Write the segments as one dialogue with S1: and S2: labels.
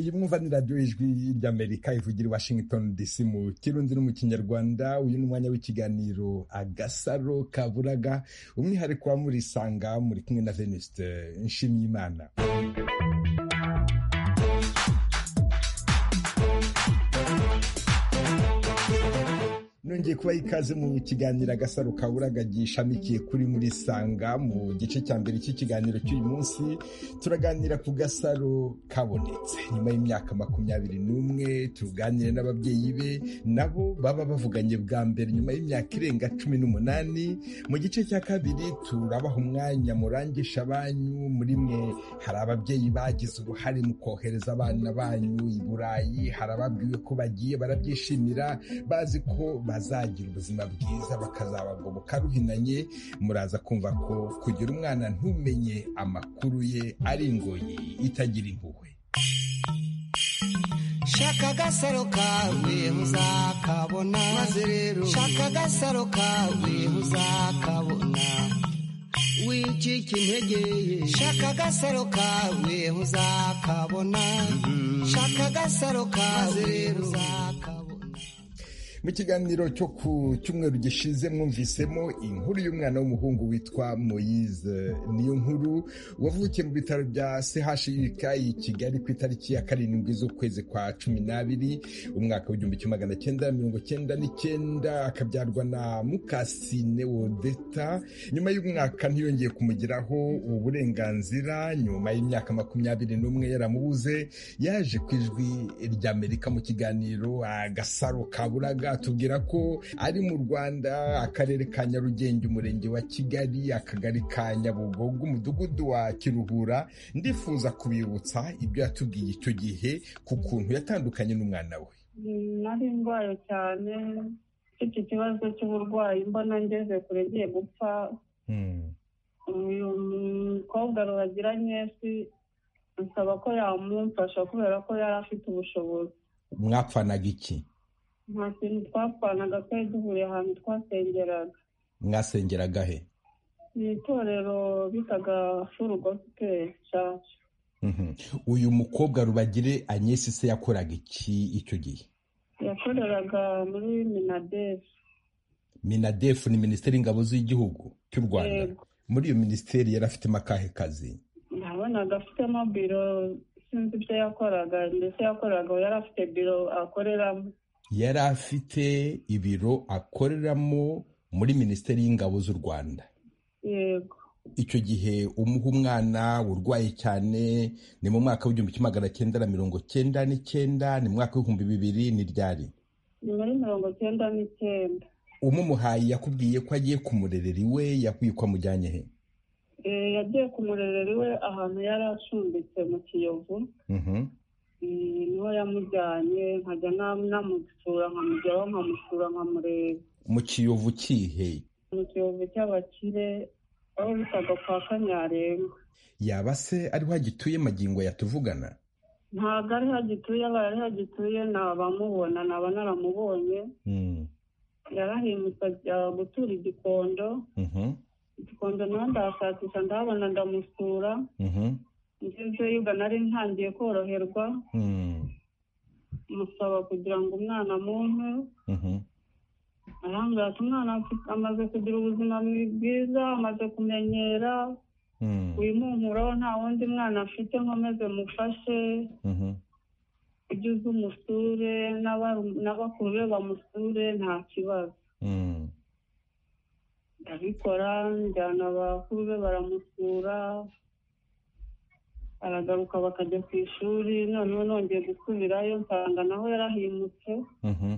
S1: iyi mwumva ni radiyo ijwi ry'amerika ivugira i washington dc mu kirundi no mu kinyarwanda uyu ni umwanya w'ikiganiro agasaro kaburaga umwihariko wa murisanga muri kumwe na venuste nshimiyimana nongeye kuba ikaze mu kiganiro agasaro kaburaga gishamikiye kuri muri sanga mu gice cya mbere cy'ikiganiro cy'uyu munsi turaganira ku gasaro kabonetse nyuma y'imyaka makumyabiri n'umwe tuganire n'ababyeyi be nabo baba bavuganye bwa mbere nyuma y'imyaka irenga cumi n'umunani mu gice cya kabiri turabaha umwanya murangisha banyu muri mwe hari ababyeyi bagize uruhare mu kohereza abana banyu i burayi hari ababwiwe ko bagiye barabyishimira bazi ko bazagira ubuzima bwiza bakazabagoboka ruhinanye muraza kumva ko kugira umwana ntumenye amakuru ye ari ingoyi itagira impuhwe
S2: shaka agasaro kawe muzakabona maze rero shaka agasaro kawe muzakabona wicika integeye shaka agasaro kawe muzakabona shaka agasaro kawe rero uzakabona
S1: mu kiganiro cyo ku cyumweru gishize mwumvisemo inkuru y'umwana w'umuhungu witwa moyize niyo nkuru wavukiye mu bitaro bya chuk i kigali ku itariki ya karindwi z'ukwezi kwa cumi n'abiri umwaka w'igihumbi kimwe magana cyenda mirongo cyenda n'icyenda akabyarwa na mukasine wodeta nyuma y'umwaka ntiyongeye kumugiraho uburenganzira nyuma y'imyaka makumyabiri n'umwe yaramubuze yaje ku ijwi ry'amerika mu kiganiro agasaro kaburaga atubwira ko ari mu rwanda akarere ka nyarugenge umurenge wa kigali akagari ka nyabugogo umudugudu wa kiruhura ndifuza kubibutsa ibyo yatubwiye icyo gihe ku kuntu yatandukanye n'umwana we
S3: nari ndwaye cyane mfite ikibazo cy'uburwayi mbona ngeze kure ngiye gupfa uyu mukobwa ruhagiranye si nsaba ko yamumfasha kubera ko yari afite ubushobozi
S1: mwapfanaga iki
S3: nta kintu twapfanaga twari duhuriye ahantu twasengeraga
S1: mwasengeraga he
S3: ni itorero bitaga furu gosipeli caca
S1: uyu mukobwa rubagire anyesi se yakoraga iki icyo gihe
S3: yakoreraga muri minadefu
S1: minadefu ni minisiteri y'ingabo z'igihugu cy'u rwanda
S3: Yego.
S1: muri iyo minisiteri yari afitemo akahe kazi
S3: nabonaga afitemo biro sinzi ibyo yakoraga ndetse yakoraga yari afite biro akoreramo
S1: yari afite ibiro akoreramo muri minisiteri y'ingabo z'u rwanda
S3: yego
S1: icyo gihe umuha umwana urwaye cyane ni mu mwaka w'igihumbi kimwe magana cyenda na mirongo cyenda n'icyenda ni mu mwaka w'ibihumbi bibiri ni ryari
S3: ni muri mirongo cyenda n'icyenda
S1: umumuhaye yakubwiye ko agiye kumurerera iwe yakwiye ko amujyanye he
S3: Eh, yagiye ku murerero iwe ahantu yari acumbitse mu kiyovu
S1: Mhm.
S3: Eh, niho yamujyanye nkajya nam- namusura nkamujyaho nkamusura nkamureba
S1: mu kiyovu kihe
S3: mu kiyovu cy'abakire aho bitaga kwa kanyarenga
S1: yaba se ariho agituye magingo yatuvugana
S3: ntabwo ariho agituye abaye ariho agituye nabamubona naba naramubonye
S1: Mhm.
S3: yarahindutse ajya gutura igikondo
S1: Mhm.
S3: igikondo nawe ndahashakisha ndahabona ndamusura
S1: Mhm.
S3: ngezeyo ubwo nari ntangiye koroherwa
S1: Mhm.
S3: musaba kugira ngo umwana amumpe
S1: Mhm.
S3: arambwira ati umwana afite- amaze kugira ubuzima bwiza amaze kumenyera
S1: Mhm.
S3: wimunkuraho nta wundi mwana afite nkomeze mufashe
S1: Mhm.
S3: ugeze umusure n'aba- n'abakuru be bamusure nta kibazo
S1: Mhm.
S3: ndabikora njyana abakuru be baramusura aragaruka bakajya ku ishuri noneho nongeye gusubirayo nsanga naho yarahimutse
S1: Mhm.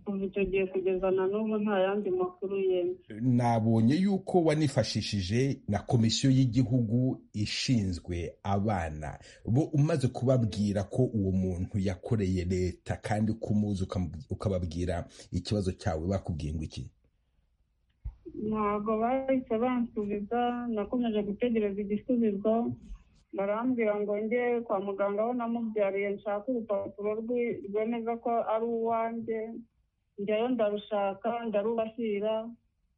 S3: kuva icyo gihe kugeza na n'ubu nta yandi makuru yemye
S1: nabonye yuko wanifashishije na komisiyo y'igihugu ishinzwe abana bo umaze kubabwira ko uwo muntu yakoreye leta kandi ko umuzi ukamu- ukababwira ikibazo cyawe bakubwiye ngo iki
S3: ntabwo bahise bansubiza nakomeje gutegereza igisubizo barambwira ngo njye kwa muganga aho namubyariye nshaka urupapuro rwi- rwemeza ko ari uwanjye njyayo ndarushaka ndarubashyira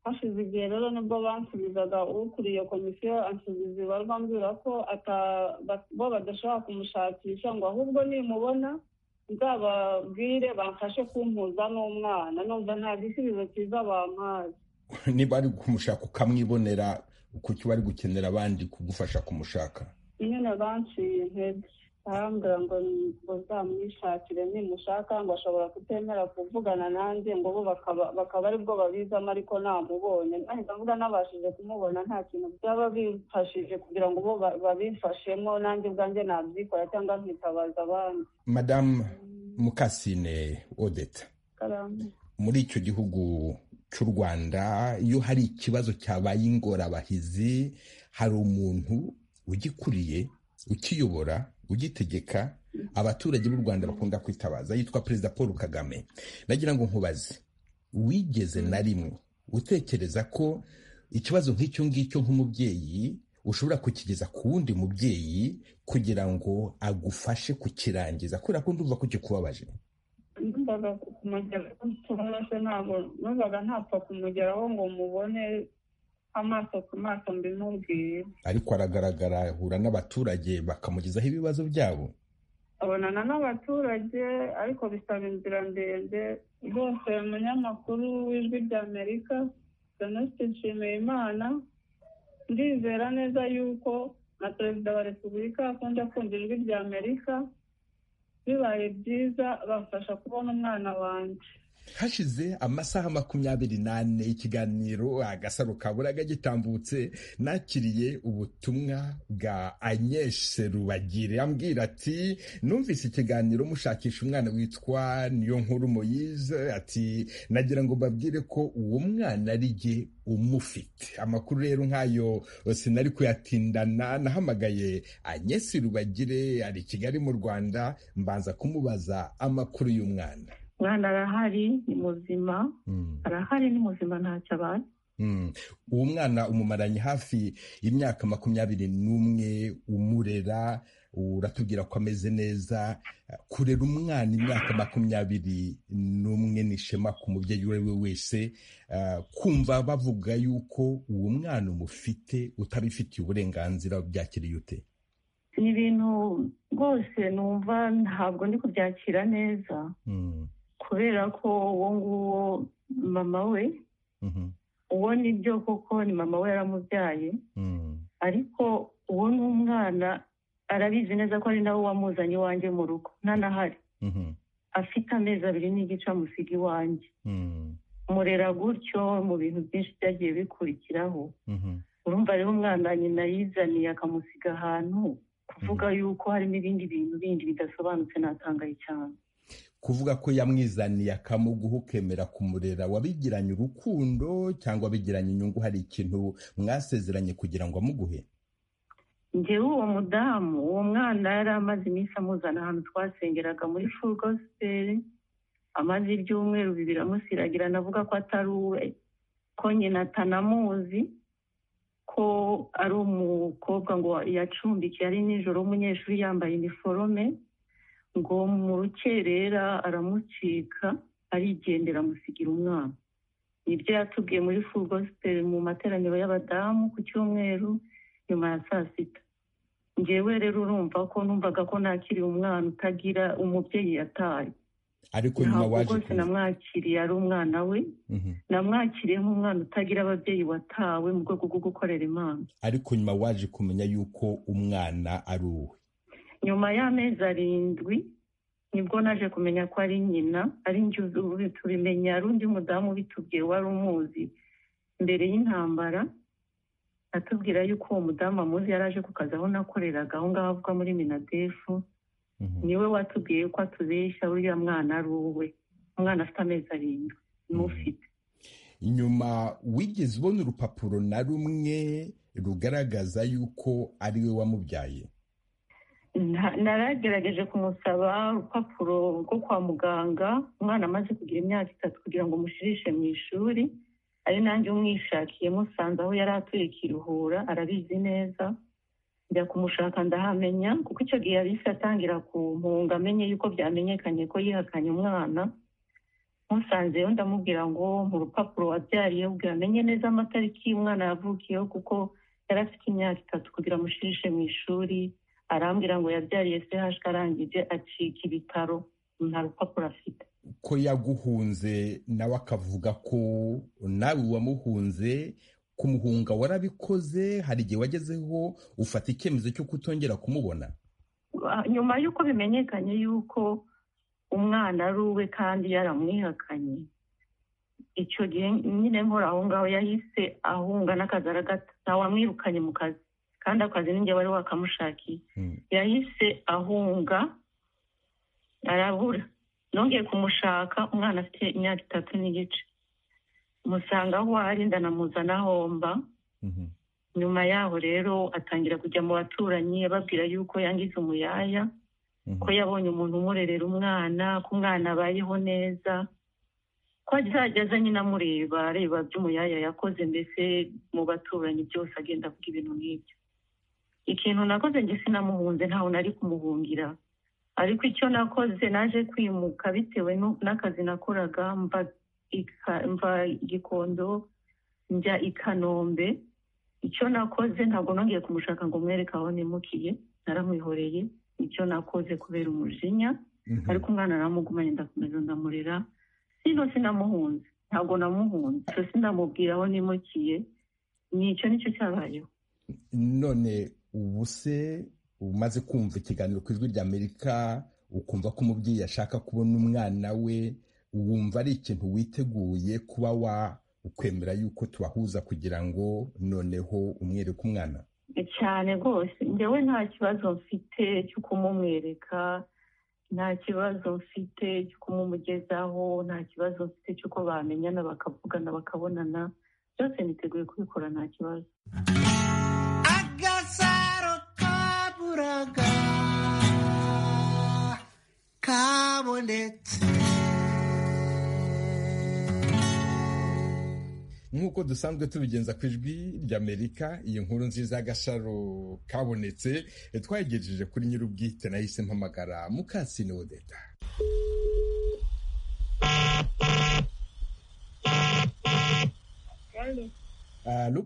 S3: hashize igihe rero nibwo bansubizaga ukuriye komisiyo ansubiza ibibarwa mbwira ko bo badashobora kumushakisha ngo ahubwo nimubona nzababwire bamfashe kumpuza n'umwana numva nta gisubizo cyiza bampaye
S1: niba ari kumushaka ukamwibonera kuki bari gukenera abandi kugufasha kumushaka
S3: nyine banciye intege arambwira ngo uzamwishakire nimushaka ngo ashobora kutemera kuvugana nanjye ngo bo bakaba aribwo babizamo ariko namubonye nahita mvuga nabashije kumubona nta kintu byaba bifashije kugira ngo bo babifashemo nanjye ubwanjye nabyikora cyangwa nkitabaza abandi
S1: madamu mukasine odeta muri icyo gihugu cy'u rwanda iyo hari ikibazo cyabaye ingorabahizi hari umuntu ugikuriye ukiyobora ugitegeka abaturage b'u rwanda bakunda kwitabaza yitwa perezida paul kagame nagira ngo nkubaze wigeze na rimwe utekereza ko ikibazo nk'icyo ngicyo nk'umubyeyi ushobora kukigeza ku wundi mubyeyi kugira ngo agufashe kukirangiza kubera ko ndumva ko kikubabaje
S3: numvaga kumugeraho ntabwo numvaga ntapfa kumugeraho ngo mubone amaso ku maso mbimubwire
S1: ariko aragaragara ahura n'abaturage bakamugezaho ibibazo byabo
S3: abonana n'abaturage ariko bisaba inzira ndende rwose umunyamakuru w'ijwi ry'amerika venuste nshimiyimana ndizera neza yuko na perezida wa repubulika akunda kumva ijwi ry'amerika bibaye byiza bamfasha kubona umwana wanjye
S1: hashize amasaha makumyabiri n'ane ikiganiro agasaro kabura gitambutse nakiriye ubutumwa bwa anyeshe rubagire ambwira ati numvise ikiganiro mushakisha umwana witwa niyo nkuru moyize ati nagira ngo mbabwire ko uwo mwana ari jye umufite amakuru rero nk'ayo sinari kuyatindana nahamagaye anyeshe rubagire ari kigali mu rwanda mbanza kumubaza amakuru y'umwana
S4: umwana arahari ni muzima arahari ni muzima ntacyo abaye
S1: uwo mwana umumaranye hafi imyaka makumyabiri n'umwe umurera uratubwira ko ameze neza kurera umwana imyaka makumyabiri n'umwe ni ishema ku mubyeyi uwo ari we wese kumva bavuga yuko uwo mwana umufite utabifitiye uburenganzira byakiriye ute
S4: ni ibintu rwose numva ntabwo ndi kubyakira neza kubera ko uwo nguwo mama we uwo ni byo koko ni mama we yaramubyaye ariko uwo ni umwana arabizi neza ko ari nawe wamuzanye iwanjye mu rugo ntanahari afite amezi abiri n'igice amusiga iwanjye murera gutyo mu bintu byinshi byagiye bikurikiraho urumva rero umwana nyina yizaniye akamusiga ahantu kuvuga yuko harimo ibindi bintu bindi bidasobanutse natangaye cyane
S1: kuvuga ko yamwizaniye akamuguha ukemera kumurera wabigiranye urukundo cyangwa wabigiranye inyungu hari ikintu mwasezeranye kugira ngo amuguhe
S4: ngewe uwo mudamu uwo mwana yari amaze iminsi amuzana ahantu twasengeraga muri furu gosiperi amaze ibyumweru bibiri amusiragirana avuga ko atari uwe ko nyina atanamuzi ko ari umukobwa ngo yacumbikiye ari nijoro w'umunyeshuri yambaye iniforome ngo mu rukerera aramucika arigendera amusigira umwana nibyo yatubwiye muri furugosiperi mu materaniro y'abadamu ku cyumweru nyuma ya saa sita ngewe rero urumva ko numvaga ko nakiriye umwana utagira umubyeyi yataye
S1: ariko nyuma waje
S4: rwose namwakiriye ari umwana we namwakiriye nk'umwana utagira ababyeyi watawe mu rwego rwo gukorera imana
S1: ariko nyuma waje kumenya yuko umwana ari uwe
S4: nyuma y'amezi arindwi nibwo naje kumenya ko ari nyina ari njye tubimenya ari undi mudamu ubitubwiye wari umuzi mbere y'intambara atubwira yuko uwo mudamu amuzi yari aje ku kazi aho nakoreraga aho ngaho avuga muri minadefu niwe watubwiye ko atubeshya uriya mwana ari uwe umwana afite amezi arindwi n'ufite
S1: nyuma wigeze ubona urupapuro na rumwe rugaragaza yuko ari we wamubyaye
S4: naragerageje kumusaba urupapuro rwo kwa muganga umwana amaze kugira imyaka itatu kugira ngo mushirishe mu ishuri ari nanjye umwishakiye musanze aho yari atuye kiruhura arabizi neza njya kumushaka ndahamenya kuko icyo gihe yari atangira ku mpunga amenye yuko byamenyekanye ko yihakanye umwana musanzeyo ndamubwira ngo mu rupapuro wabyariyeho ubwira amenye neza amatariki umwana yavukiyeho kuko yari afite imyaka itatu kugira amushirishe mu ishuri arambwira ngo yabyariye se arangije acika ibitaro nta rupapuro afite
S1: ko yaguhunze nawe akavuga ko nawe wamuhunze kumuhunga warabikoze hari igihe wagezeho ufata icyemezo cyo kutongera kumubona
S4: nyuma y'uko bimenyekanye y'uko umwana ari uwe kandi yaramwihakanye icyo gihe nyine nkora aho ngaho yahise ahunga n'akagaragata wamwirukanye mu kazi kandi akazi n'ingihe wari wakamushakiye yahise ahunga arabura nongeye kumushaka umwana afite imyaka itatu n'igice musanga aho ari ndanamuzana homba nyuma yaho rero atangira kujya mu baturanyi ababwira yuko yangiza umuyaya ko yabonye umuntu umurerera umwana ko umwana abayeho neza ko azajya nyine amureba areba by'umuyaya yakoze mbese mu baturanyi byose agenda avuga ibintu nk'ibyo ikintu nakoze njye sinamuhunze ntawe nari kumuhungira ariko icyo nakoze naje kwimuka bitewe n'akazi nakoraga mva igikondo njya i kanombe icyo nakoze ntabwo nongeye kumushaka ngo mwereke aho nimukiye naramwihoreye icyo nakoze kubera umujinya ariko umwana naramugumanye ndakomeza ndamurera sino sinamuhunze ntabwo namuhunze icyo sinamubwira aho nimukiye nicyo nicyo cyabayeho
S1: none ubu se umaze kumva ikiganiro ku ijwi ry'amerika ukumva ko umubyeyi ashaka kubona umwana we wumva ari ikintu witeguye kuba wa ukwemera yuko tubahuza kugira ngo noneho umwereke umwana
S4: cyane rwose njyewe nta kibazo mfite cyo kumumwereka nta kibazo mfite cyo kumumugezaho nta kibazo mfite cy'uko bamenyana bakavugana bakabonana byose niteguye kubikora nta kibazo
S2: agasaro kaburaga kabonetse
S1: nk'uko dusanzwe tubigenza ku ijwi ry'amerika iyi nkuru nziza y'agasharo kabonetse twayigejeje kuri nyir'ubwite nahise mpamagara mukasine wodeta alo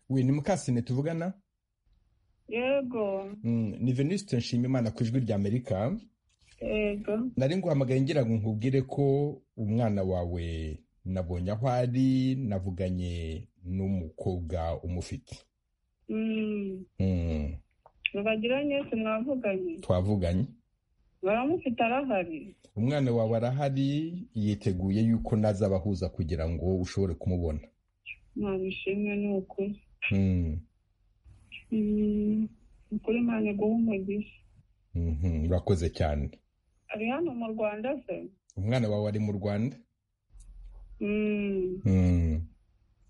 S1: we ni mukasine tuvugana
S3: yego
S1: ni veniste nshimimana ku ijwi ry'amerika
S3: yego
S1: nari nguhamagaye ngira ngo nkubwire ko umwana wawe nabonye aho ari navuganye n'umukobwa umufite Mm,
S3: ntibagiranye sinavuganye
S1: twavuganye
S3: baramufite arahari
S1: umwana wawe arahari yiteguye yuko naza abahuza kugira ngo ushobore kumubona
S3: ntabishimwe ni ukuri
S1: Mm,
S3: Mm, ukuri mpande guha umugisha
S1: mhm, urakoze cyane
S3: ari hano mu rwanda se
S1: umwana wawe ari mu rwanda
S3: Mm,
S1: Mm,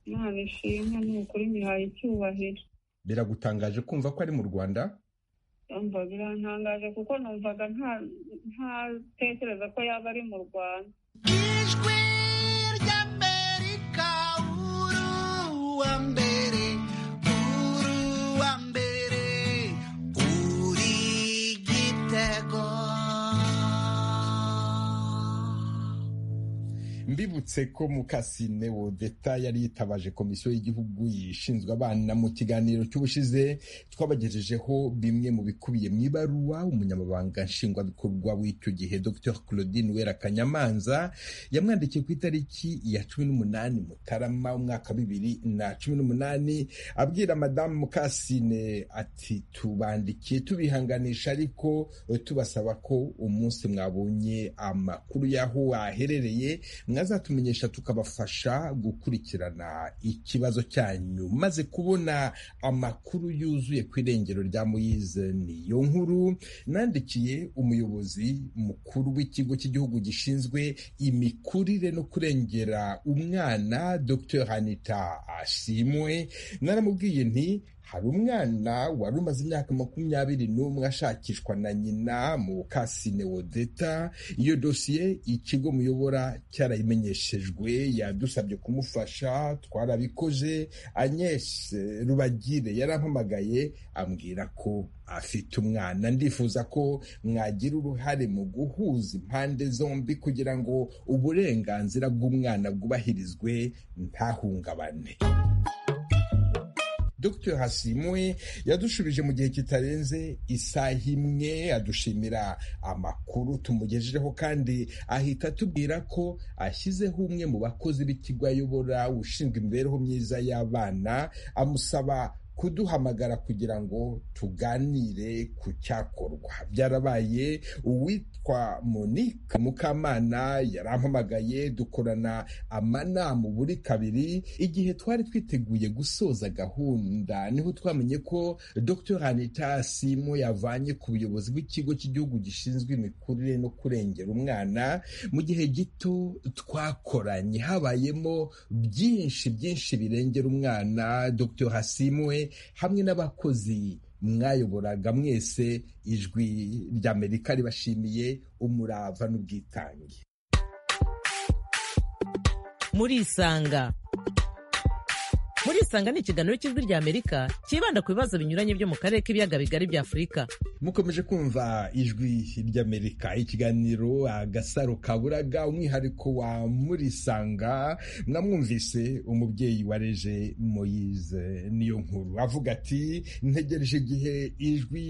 S3: imana ishimwe ni ukuri nyihaye icyubahiro
S1: biragutangaje kumva ko ari mu rwanda
S3: ndumva birantangaje kuko numvaga nta- ntatekereza ko yaba ari mu rwanda
S2: ijwi ry'amerika uruwa mbere uruwa mbere uri gitego
S1: mbibutse ko mukasine wodeta yari yitabaje komisiyo y'igihugu yishinzwe abana mu kiganiro cy'ubushize twabagejejeho bimwe mu bikubiye mu ibaruwa umunyamabanga nshingwabikorwa w'icyo gihe dr claudine wera kanyamanza yamwandikiye ku itariki ya cumi n'umunani mutarama umwaka wa bibiri na cumi n'umunani abwira madamu mukasine ati tubandikiye tubihanganisha ariko tubasaba ko umunsi mwabonye amakuru y'aho waherereye mwazatumenyesha tukabafasha gukurikirana ikibazo cyanyu maze kubona amakuru yuzuye ku irengero rya muyize niyo nkuru nandikiye umuyobozi mukuru w'ikigo cy'igihugu gishinzwe imikurire no kurengera umwana dr hanita ashimwe naramubwiye nti hari umwana wari umaze imyaka makumyabiri n'umwe ashakishwa na nyina mu kasine wodeta iyo dosiye ikigo muyobora cyarayimenyeshejwe yadusabye kumufasha twarabikoze Agnes rubagire yarampamagaye ambwira ko afite umwana ndifuza ko mwagira uruhare mu guhuza impande zombi kugira ngo uburenganzira bw'umwana bwubahirizwe ntahungabane Dr hasimwe yadushubije mu gihe kitarenze isaha imwe adushimira amakuru tumugejejeho kandi ahita atubwira ko ashyizeho umwe mu bakozi b'ikigo ayobora ushinzwe imibereho myiza y'abana amusaba kuduhamagara kugira ngo tuganire ku cyakorwa byarabaye uwitwa monique mukamana yarampamagaye dukorana amanama buri kabiri igihe twari twiteguye gusoza gahunda niho twamenye ko dr anita simo yavanye ku buyobozi bw'ikigo cy'igihugu gishinzwe imikurire no kurengera umwana mu gihe gito twakoranye habayemo byinshi byinshi birengera umwana dr hasimwe hamwe n'abakozi mwayoboraga mwese ijwi ry'amerika ribashimiye umurava n'ubwitange
S5: murisanga murisanga ni ikiganiro cy'ijwi ry'amerika cyibanda ku bibazo binyuranye byo mu karere k'ibiyaga bigari bya afurika
S1: mukomeje kumva ijwi ry'amerika ikiganiro agasaro kaburaga umwihariko wa murisanga mwamwumvise umubyeyi wareje moyize niyo nkuru avuga ati ntegereje igihe ijwi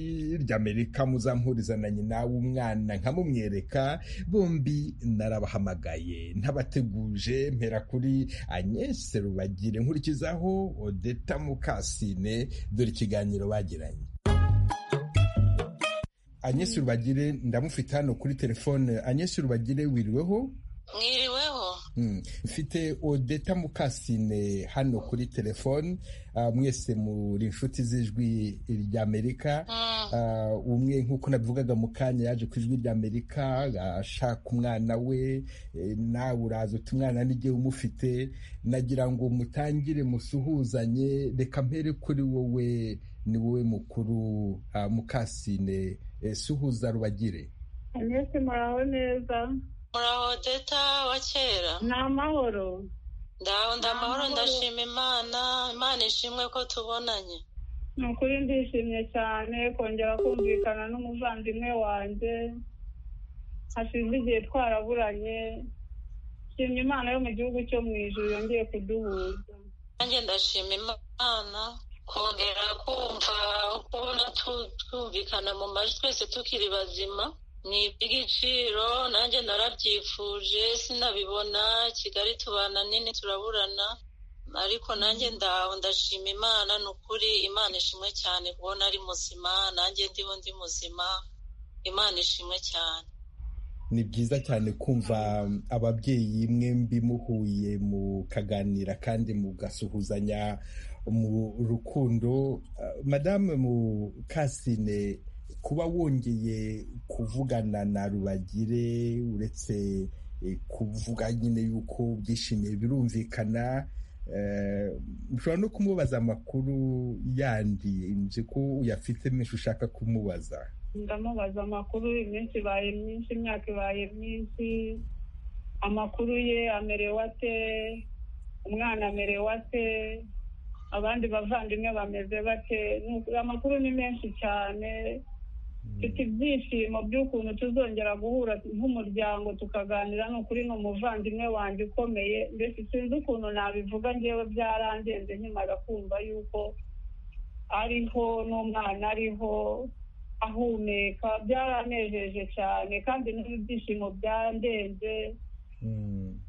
S1: ry'amerika muzampuriza na nyina w'umwana nkamumwereka bombi narabahamagaye ntabateguje mpera kuri anyese rubagire nkurikizaho odeta mukasine dore ikiganiro bagiranye anyesi rubagire ndamufite hano kuri telefone anyesi rubagire wiriweho
S6: mwiriweho
S1: mfite odeta mukasine hano kuri telefone mwese muri inshuti z'ijwi ry'amerika umwe nk'uko nabivugaga mu kanya yaje ku ijwi ry'amerika ashaka umwana we nawe uraza uti umwana n'igihe umufite nagira ngo mutangire musuhuzanye reka mpere kuri wowe ni wowe mukuru mukasine suhuza rubagire
S3: mwese muraho neza
S6: muraho deta wa kera
S3: ni amahoro
S6: ndaho ndamahoro
S3: Amahoro.
S6: ndashima imana imana ishimwe ko tubonanye
S3: ni ukuri ndishimye cyane kongera kumvikana n'umuvandimwe wanjye hashize igihe twaraburanye nshimye imana yo mu gihugu cyo mu ijuru yongeye kuduhuza
S6: nanjye ndashima imana kongera kumva kubona tu- twumvikana mu majwi twese tukiri bazima ni iby'igiciro nanjye narabyifuje sinabibona kigali tubana nini turaburana ariko nanjye ndaho ndashima imana ni ukuri imana ishimwe cyane kubona ari muzima nanjye ndiho ndi muzima imana ishimwe cyane
S1: ni byiza cyane kumva ababyeyi mwembi muhuye mukaganira kandi mugasuhuzanya mu rukundo Ah, madame mukasine kuba wongeye kuvugana na rubagire uretse eh, kuvuga nyine yuko byishimiye birumvikana eh, ushobora no kumubaza amakuru yandi nzi ko uyafite menshi ushaka kumubaza
S3: ndamubaza amakuru iminsi ibaye myinshi imyaka ibaye myinshi amakuru ye amerewe ate umwana amerewe ate abandi bavandimwe bameze bate Ni ukuri amakuru ni menshi cyane mfite ibyishimo by'ukuntu tuzongera guhura nk'umuryango tukaganira ni ukuri ni umuvandimwe wanjye ukomeye mbese sinzi ukuntu nabivuga ngewe byarandenze nkimara kumva yuko ariho n'umwana ariho ahumeka byaranejeje cyane kandi n'ibyishimo byandenze
S1: Mm.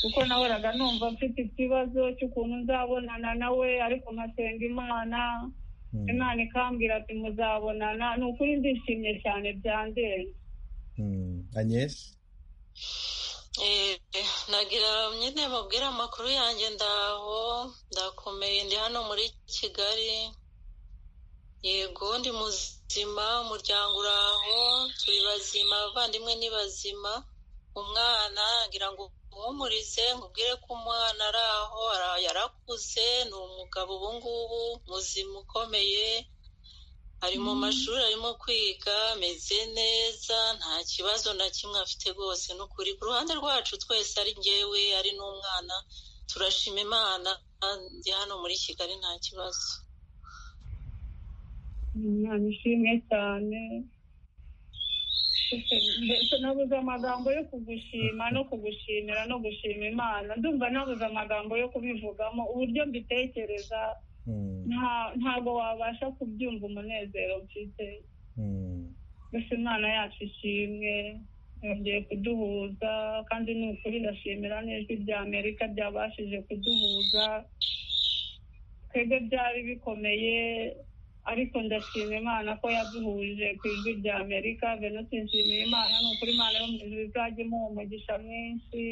S3: kuko nahoraga numva mfite ikibazo cy'ukuntu nzabonana nawe ariko nkasenga imana
S1: Mm.
S3: imana ikambwira ati muzabonana ni ukuri ndishimye cyane byandenze
S1: Mm. Agnes?
S6: Eh, nagira nyine mubwire amakuru yanjye ndaho ndakomeye ndi hano muri kigali yego ndi muzima umuryango uraho turi bazima abavandimwe ni bazima umwana ngira ngo umumurize nkubwire ko umwana ari aho ara- yarakuze ni umugabo ubu ngubu muzima ukomeye ari mu mashuri arimo kwiga ameze neza nta kibazo na kimwe afite rwose ni ukuri ku ruhande rwacu twese ari ngewe ari n'umwana turashima imana ndi hano muri kigali nta kibazo
S3: umwana ishimwe cyane mbese nabuze amagambo yo kugushima no kugushimira no gushima imana ndumva nabuze amagambo yo kubivugamo uburyo mbitekereza nta ntabwo wabasha kubyumva umunezero mfite mbese imana yacu ishimwe yongeye kuduhuza kandi ni ukuri ndashimira n'ijwi rya amerika ryabashije kuduhuza twebwe byari bikomeye ariko ndashima imana ko yaduhuje ku ijwi rya amerika bene nshimiye imana ni ukuri imana yo mu ijuru izajya imuha umugisha mwinshi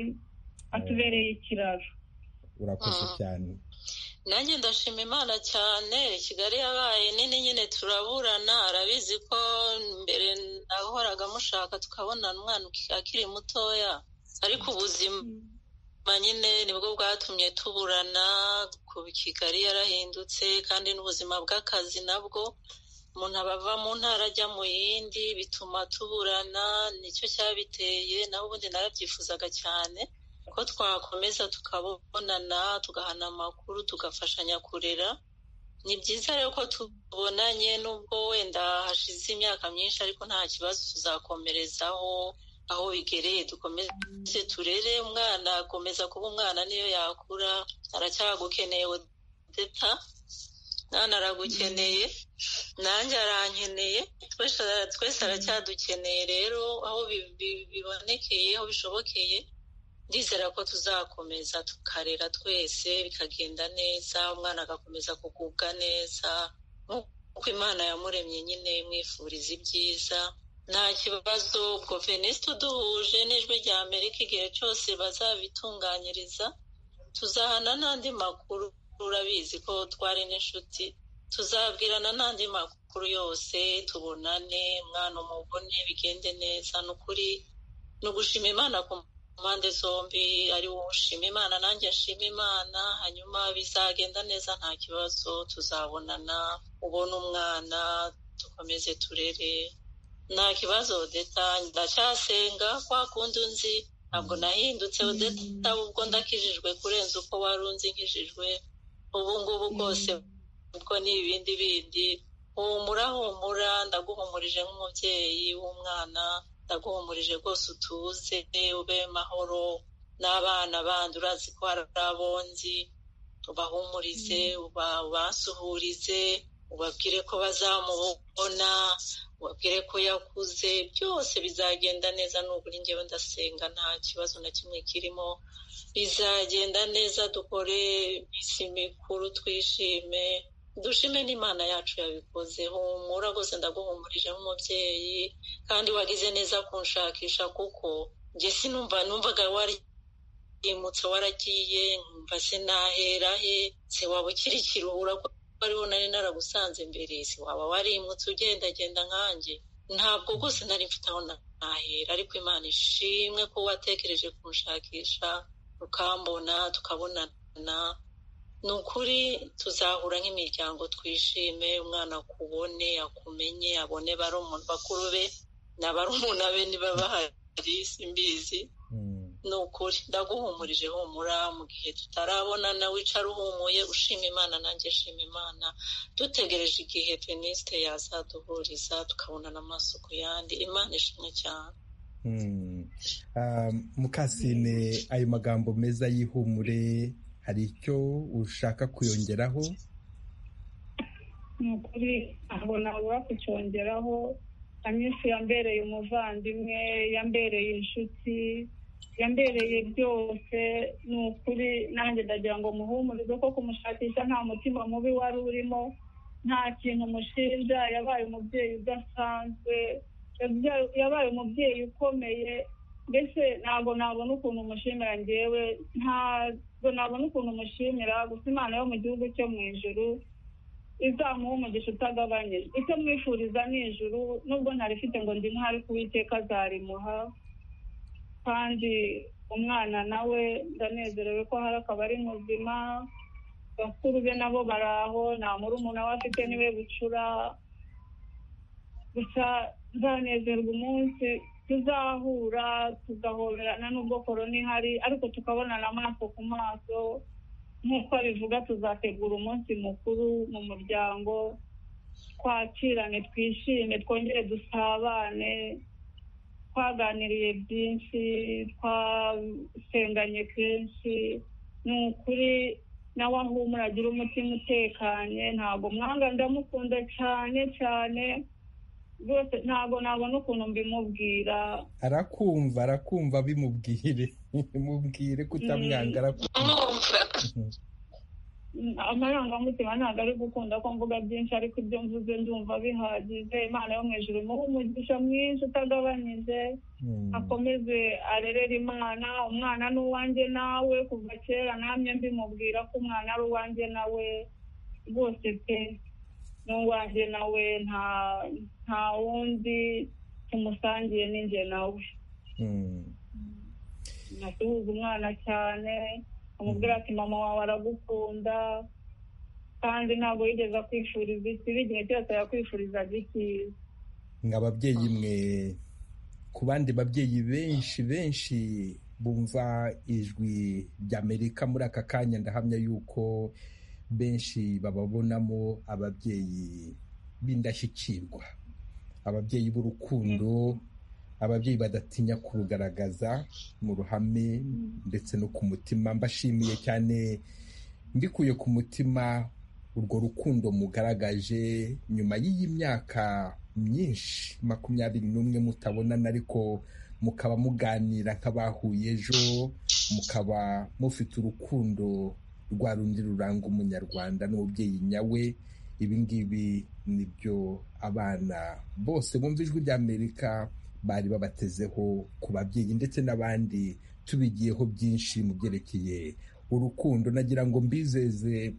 S3: atubereye ikiraro
S1: urakoze cyane
S6: nanjye ndashima imana cyane kigali yabaye nini nyine turaburana arabizi ko mbere nahoraga mushaka tukabonana umwana uki- akiri mutoya ariko ubuzima nyine nibwo bwatumye tuburana ku kigali yarahindutse kandi n'ubuzima bw'akazi nabwo umuntu aba ava mu ntara ajya mu yindi bituma tuburana nicyo cyabiteye naho ubundi narabyifuzaga cyane ko twakomeza tukabonana tugahana amakuru tugafashanya kurera ni byiza rero ko tubonanye n'ubwo wenda hashize imyaka myinshi ariko nta kibazo tuzakomerezaho aho bigereye dukomeze turere umwana akomeza kuba umwana niyo yakura aracyagukeneye odeta nana aragukeneye nanjye arankeneye twese twese aracyadukeneye rero aho bi- bi- bibonekeye aho bishobokeye ndizera ko tuzakomeza tukarera twese bikagenda neza umwana agakomeza kugubwa neza nk'uko imana yamuremye nyine imwifuriza ibyiza nta kibazo ubwo veniste uduhuje n'ijwi rya amerika igihe cyose bazabitunganyiriza tuzahana n'andi makuru urabizi ko twari n'inshuti tuzabwirana n'andi makuru yose tubonane umwana umubone bigende neza ni ukuri ni ugushima imana ku mpande zombi ari wowe ushima imana nanjye nshima imana hanyuma bizagenda neza nta kibazo tuzabonana ubona umwana dukomeze turere nta kibazo odeta ndacyasenga kwa kundi unzi ntabwo nahindutse odeta ubwo ndakijijwe kurenza uko wari unzi nkijijwe ubu ngubu bwose ubwo ni ibindi bindi humura humura ndaguhumurije nk'umubyeyi w'umwana ndaguhumurije rwose utuze ube mahoro n'abana bandi urazi ko hari abonzi ubahumurize uba- ubasuhurize ubabwire ko bazamubona ubabwire ko yakuze byose bizagenda neza nubwo njyewe ndasenga nta kibazo na kimwe kirimo bizagenda neza dukore iminsi mikuru twishime dushime n'imana yacu yabikoze humura rwose ndaguhumurije nk'umubyeyi kandi wagize neza kunshakisha kuko njye sinumva numvaga wari yimutse waragiye nkumva sinahera he se waba ukiri ikiruhura ko ariho nari naragusanze mbere se waba warimutse ugendagenda nkanjye ntabwo rwose nari mfite aho na- nahera ariko imana ishimwe ko watekereje kunshakisha ukambona tukabonana ni ukuri tuzahura nk'imiryango twishime umwana akubone akumenye abone barumuna bakuru be na barumuna be niba bahari simbizi ni ukuri ndaguhumurije humura mu gihe tutarabonana wicara uhumuye ushima imana nanjye shima imana dutegereje igihe venisite yazaduhuriza tukabonana amaso ku yandi imana ishimwe cyane
S1: Mm. Ah, mukasine ayo magambo meza y'ihumure hari icyo ushaka kuyongeraho
S3: ni ukuri ntabwo nabura kucyongeraho anyinshi yambereye umuvandimwe yambereye inshuti yambereye byose ni ukuri nanjye ndagira ngo muhumurize ko kumushakisha nta mutima mubi wari urimo nta kintu mushinja yabaye umubyeyi udasanzwe yabya- yabaye umubyeyi ukomeye mbese ntabwo nabona ukuntu umushimira ngewe ntabwo nabona ukuntu umushimira gusa imana yo mu gihugu cyo mu ijuru izamuha umugisha utagabanyije icyo mwifuriza ni ijuru nubwo ntarifite ngo ndi ntari kuwiteka azarimuha kandi umwana nawe ndanezerewe ko hari akaba ari muzima bakuru be nabo bari aho nta murumuna we afite niwe bucura gusa nzanezerwa umunsi tuzahura tugahoberana n'ubwo korona ihari ariko tukabonana amaso ku maso nk'uko bivuga tuzategura umunsi mukuru mu muryango twakirane twishime twongere dusabane twaganiriye byinshi twasenganye kenshi ni ukuri nawe ahumura agira umutima utekanye ntabwo mwanga ndamukunda cyane cyane rwose ntabwo nabona ukuntu mbimubwira
S1: arakumva arakumva bimubwire bimubwire kutamwanga arakumva
S6: mwumva
S3: amarangamutima ntabwo ari gukunda ko mvuga byinshi ariko ibyo mvuze ndumva bihagije imana yo mu ijuru imuhe umugisha mwinshi utagabanyije
S1: Mm.
S3: akomeze arerere imana umwana ni uwanjye nawe kuva kera namye mbimubwira ko umwana ari uwanjye nawe rwose pe ni uwanjye nawe nta nta wundi tumusangiye ni njye nawe
S1: Mm.
S3: nasuhuza umwana cyane amubwira ati mama wawe aragukunda kandi ntabwo yigeze akwifuriza ikibi igihe cyose yakwifurizaga icyiza
S1: mwa babyeyi mwe ku bandi babyeyi benshi benshi bumva ijwi ry'amerika muri aka kanya ndahamya yuko benshi bababonamo ababyeyi b'indashyikirwa ababyeyi b'urukundo ababyeyi badatinya kurugaragaza mu ruhame ndetse no ku mutima mbashimiye cyane mbikuye ku mutima urwo rukundo mugaragaje nyuma y'iyi myaka myinshi makumyabiri n'umwe mutabonana ariko mukaba muganira nk'abahuye ejo mukaba mufite urukundo rwa rundi ruranga umunyarwanda n'umubyeyi nyawe ibi ngibi nibyo abana bose bumva ijwi ry'amerika bari babatezeho ku babyeyi ndetse n'abandi tubigiyeho byinshi mu byerekeye urukundo nagira ngo mbizeze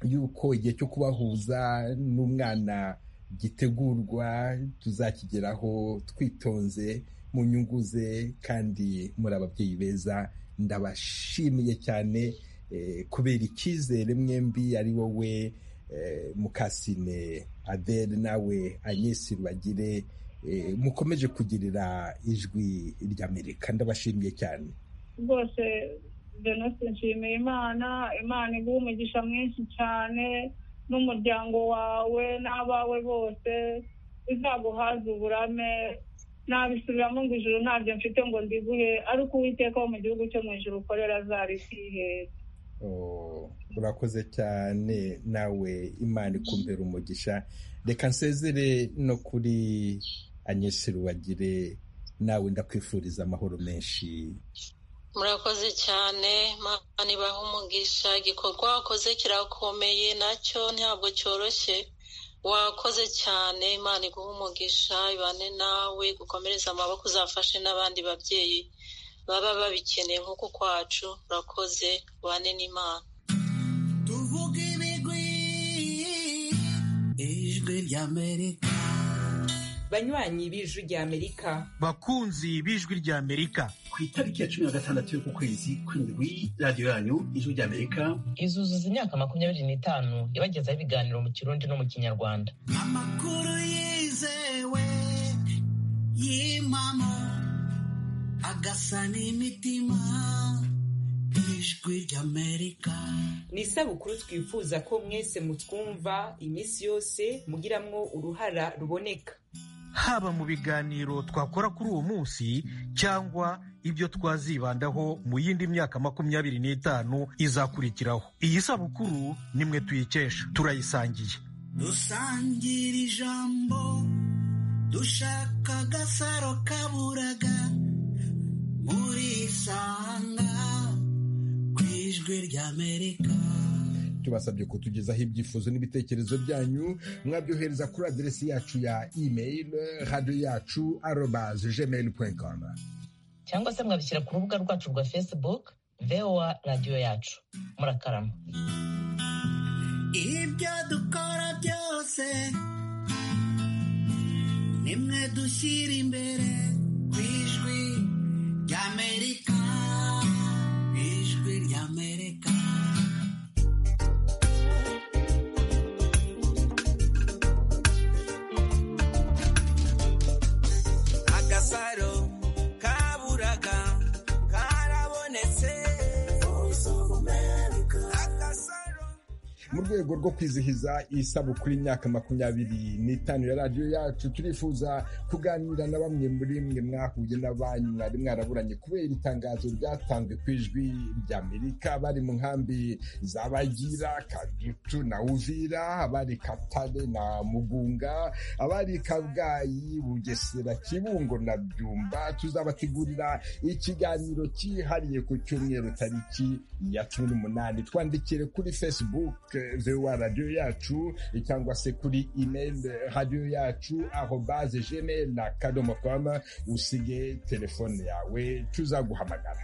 S1: yuko igihe cyo kubahuza n'umwana gitegurwa tuzakigeraho twitonze mu nyungu ze kandi muri ababyeyi beza ndabashimiye cyane eh, kubera icyizere mwembi ari wowe eh, mukasine adele nawe anyesi bagire mukomeje kugirira ijwi ry'amerika ndabashimiye cyane
S3: rwose jenose nshimiye imana imana iguha umugisha mwinshi cyane n'umuryango wawe n'abawe bose bizaguhaze uburame nabisubiramo ngo ijuru ntabyo mfite ngo ndiguhe ariko uwiteka wo mu gihugu cyo mu ijuru ukorera azarikihera
S1: Oh, urakoze cyane nawe imana ikumbera umugisha reka nsezere no kuri anyesi ruwagire nawe ndakwifuriza amahoro menshi
S6: murakoze cyane mana ibaha umugisha igikorwa wakoze kirakomeye nacyo ntabwo cyoroshye wakoze cyane imana iguha umugisha ibane nawe gukomereza amaboko uzafashe n'abandi babyeyi baba babikeneye nk'uko kwacu urakoze ubane n'imana
S2: tuvuge ibigwi ijwi ry'amerika
S7: banywanyi b'ijwi ry'amerika
S8: bakunzi b'ijwi ry'amerika
S9: ku itariki ya cumi na gatandatu y'uku kwezi kw'indwi radiyo yanyu ijwi ry'amerika
S5: izuzuza imyaka makumyabiri n'itanu ibagezaho ibiganiro mu kirundi no mu kinyarwanda
S2: amakuru yizewe y'impamo agasa n'imitima ijwi ry'amerika
S7: ni isabukuru twifuza ko mwese mutwumva iminsi yose mugiramwo uruhara ruboneka
S8: haba mu biganiro twakora kuri uwo munsi cyangwa ibyo twazibandaho mu yindi myaka makumyabiri n'itanu izakurikiraho iyi sabukuru ni mwe tuyikesha turayisangiye
S2: dusangira ijambo dushaka agasaro kaburaga murisanga ku ijwi ry'amerika
S1: tubasabye kutugezaho ibyifuzo n'ibitekerezo byanyu mwabyohereza kuri aderesi yacu ya email radiyo yacu arobaze gmail point com
S5: cyangwa se mwabishyira ku rubuga rwacu rwa facebook voa radiyo yacu murakarama
S2: ibyo dukora byose nimwe dushyira imbere ku ijwi ry'amerika
S1: mu rwego rwo kwizihiza isabukuru y'imyaka makumyabiri n'itanu ya radiyo yacu turifuza kuganira na bamwe muri mwe mwahuye n'abanyu mwari mwaraburanye kubera itangazo ryatanzwe ku ijwi ry'amerika bari mu nkambi z'abagira kadutu na uvira abari katare na mugunga abari kabgayi bugesera kibungo na byumba tuzabategurira ikiganiro cyihariye ku cyumweru tariki ya cumi n'umunani twandikire kuri facebook vewa radiyo yacu cyangwa se kuri imeri radiyo yacu aho baze jene na kadomo koma usige telefone yawe tuzaguhamagara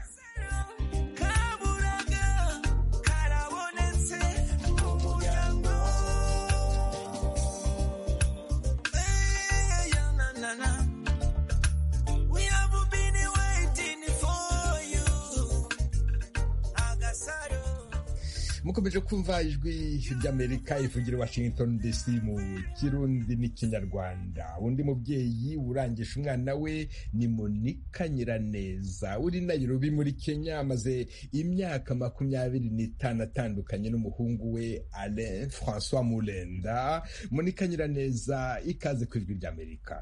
S1: mukomeje kumva ijwi ry'amerika ivugira washington dc mu kirundi n'ikinyarwanda undi mubyeyi urangije umwana we ni monika nyiraneza uri nayirobi muri kenya amaze imyaka makumyabiri n'itanu atandukanye n'umuhungu we alain francois murenda monika nyiraneza ikaze ku ijwi ry'amerika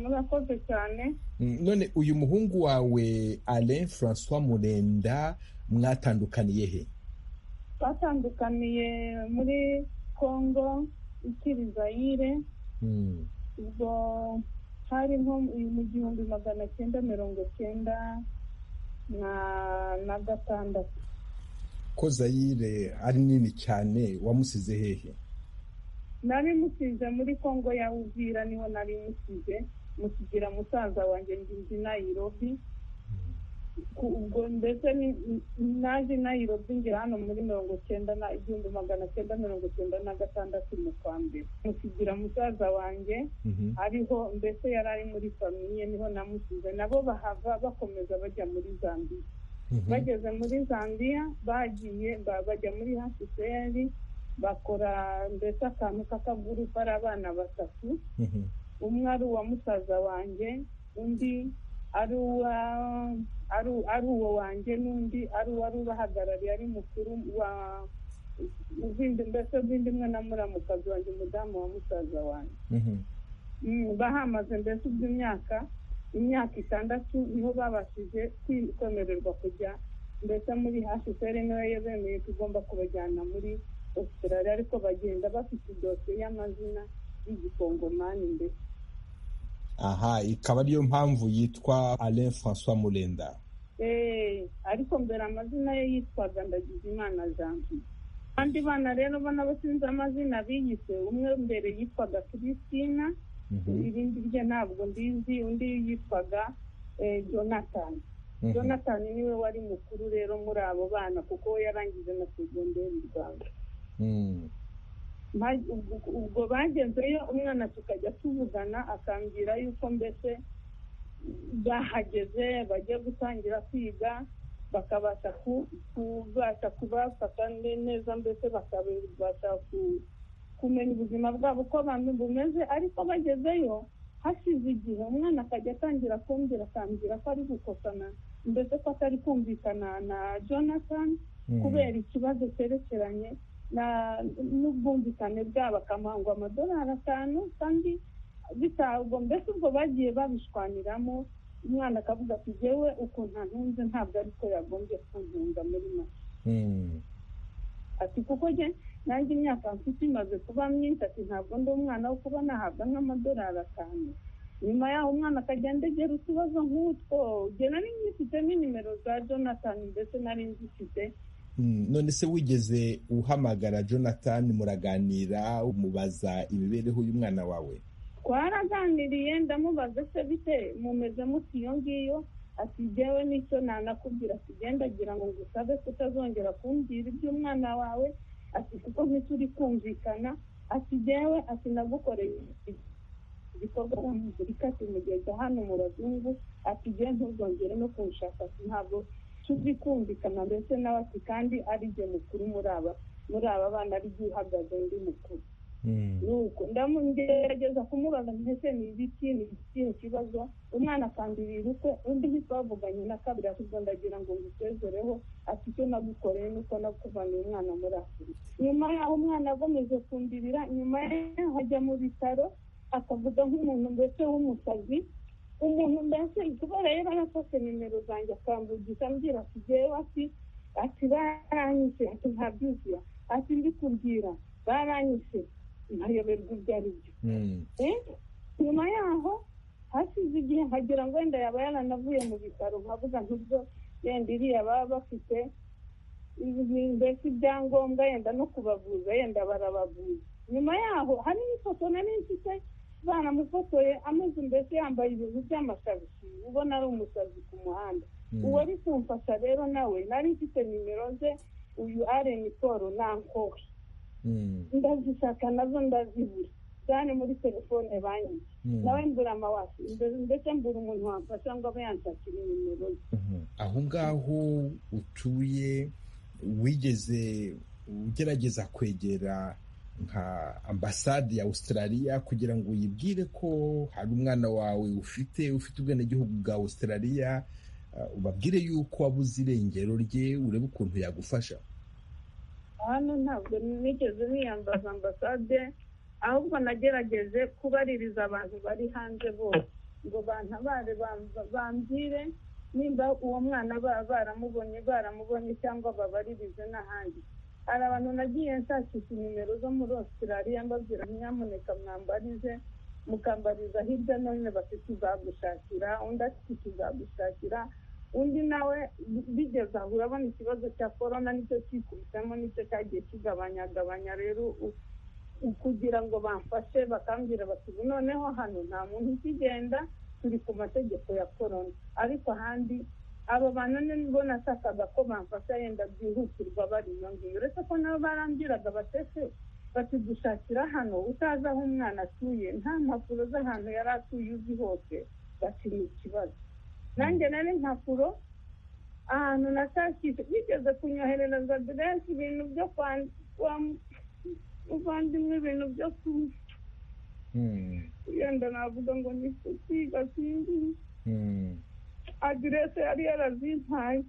S3: murakoze cyane
S1: none uyu muhungu wawe alain francois murenda mwatandukaniye he
S3: twatandukaniye muri congo ikiri zayire ubwo hari nko mu gihumbi magana cyenda mirongo cyenda na gatandatu
S1: ko zayire ari nini cyane wamusize hehe
S3: nari musize muri congo ya uvira niho nari musize musigira musaza wanjye ngizi nayirobi ubwo ndetse naje nayirobi ngira hano muri mirongo cyenda na igihumbi magana cyenda mirongo cyenda na gatandatu mu kwa mbere mukigira musaza wanjye ariho mbese yari ari muri famiye niho namusize nabo bahava bakomeza bajya muri zambia bageze muri zambia bagiye bajya muri hasiseri bakora mbese akantu k'akagurupe ari abana batatu umwe ari uwa musaza wanjye undi ari uwo wanjye n'undi ari uwari ubahagarariye ari mukuru wa mbese ubindi mwe na muramukazi wanjye umudamu wa musaza wanjye bahamaze mbese iby'imyaka imyaka itandatu niho babashije kwemererwa kujya mbese muri hashiseri niwe yabemeye tugomba kubajyana muri Australia ariko bagenda bafite idosiye y'amazina y'igikongomani mbese
S1: aha ikaba ariyo mpamvu yitwa alain francois murenda
S3: ariko mbere amazina ye yitwaga ndagizimana janvier abandi bana rero ubona basinze amazina biyise umwe mbere yitwaga christina irindi rye ntabwo mbizi undi yitwaga jonathan jonathan niwe wari mukuru rero muri abo bana kuko we yarangije na segonderi mu rwanda ubwo bagezeyo umwana tukajya tuvugana akambwira yuko mbese bahageze bagiye gutangira kwiga bakabasha kubasha kubafata neza mbese bakabasha kumenya ubuzima bwabo uko bumeze ariko bagezeyo hashize igihe umwana akajya atangira kumbwira akambwira ko ari gukosana mbese ko atari kumvikana na jonathan kubera ikibazo cyerekeranye n'ubwumvikane bwabo akamangwa amadolari atanu kandi bitabwo mbese ubwo bagiye babishwaniramo umwana akavuga ati yewe ukuntu ntunze ntabwo ariko yagombye kuntunga muri make ati kuko njye nanjye imyaka mfite imaze kuba myinshi ati ntabwo ndi umwana wo kuba nahabwa nk'amadolari atanu nyuma yaho umwana akagenda agera utubazo nk'utwo njye nari ngifite n'inimero za jonathan ndetse nari ngifite
S1: none se wigeze uhamagara jonathan muraganira umubaza imibereho y'umwana wawe
S3: twaraganiriye ndamubaza se bite mumeze muti iyo ngiyo atigewe n'icyo nanakubwira ati genda agira ngo ngusabe kutazongera kumbwira iby'umwana wawe ati kuko ntituri kumvikana atigewe ati nagukoreye igikorwa ramuzirika ati mugeze hano murazungu atigewe ntuzongere no kunshaka ati ntabwo tuzi kumvikana ndetse n'abati kandi ari jye mukuru muri aba muri aba bana ari jye uhagaze undi mukuru nuko ndamugerageza kumubaza mbese ni ibiki ni ikihe kibazo umwana akandurira ukwe undi ntitwavuganye na kabiri ahubwo ndagira ngo ngusezereho ati icyo nagukoreye nuko nakuvanye umwana muri afurika nyuma yaho umwana agomeje kumbirira nyuma yaho ajya mu bitaro akavuga nk'umuntu mbese w'umusazi umuntu mbese kubera yari yarafashe nimero zanjye akambugisha ambwira ati jyewe ati ati baranyishe ati ntabyuzuye ati ndi kubwira baranyishe nkayoberwa ibyo ari byo nyuma yaho hashize igihe nkagira ngo wenda yaba yaranavuye mu bitaro nkavuga nk'ibyo yenda iriya baba bafite mbese ibyangombwa yenda no kubavuza yenda barabavuza nyuma yaho hari n'ifoto nari mfite banamufotoye ameze mbese yambaye ibintu by'amashabishi ubona ari umusazi ku muhanda uwari kumfasha rero nawe nari mfite nimero ze uyu areni paul nankowe ndazishaka nazo ndazibura cyane muri telefone banki nawe mbura amawashi ndetse mbura umuntu wamfasha ngo abe yanshakira nimero ye
S1: aho ngaho utuye wigeze ugerageza kwegera nka ambasade ya australia kugira ngo uyibwire ko hari umwana wawe ufite ufite ubwenegihugu bwa australia ubabwire yuko wabuze irengero rye urebe ukuntu yagufasha
S3: hano ntabwo nigeze niyambaza ambasade ahubwo nagerageje kubaririza abantu bari hanze bose ngo bantabare bambwire nimba uwo mwana baba baramubonye baramubonye cyangwa babaririze n'ahandi hari abantu nagiye nshakisha inimero zo muri australia mbabwira nyamuneka mwambarize mukambariza hirya no hino bafite uzagushakira undi afite ikizagushakira undi nawe bigeze aho urabona ikibazo cya korona nicyo kikubisemo nicyo cyagiye kigabanyagabanya rero kugira ngo bamfashe bakambwira bati noneho hano nta muntu ukigenda turi ku mategeko ya korona ariko ahandi abo bantu nibo nashakaga ko bamfasha yenda byihutirwa bari iyo ngiyo uretse ko nabo barambwiraga batese bakidushakira hano utazi aho umwana atuye nta mpapuro z'ahantu yari atuye uzi hose bati ni ikibazo nanjye nari impapuro ahantu natashije bigeze kunyoherereza aderesi ibintu byo kuvandimwe ibintu byo wenda navuga ngo ni kutiga sinzi aderesi yari yarazimpaye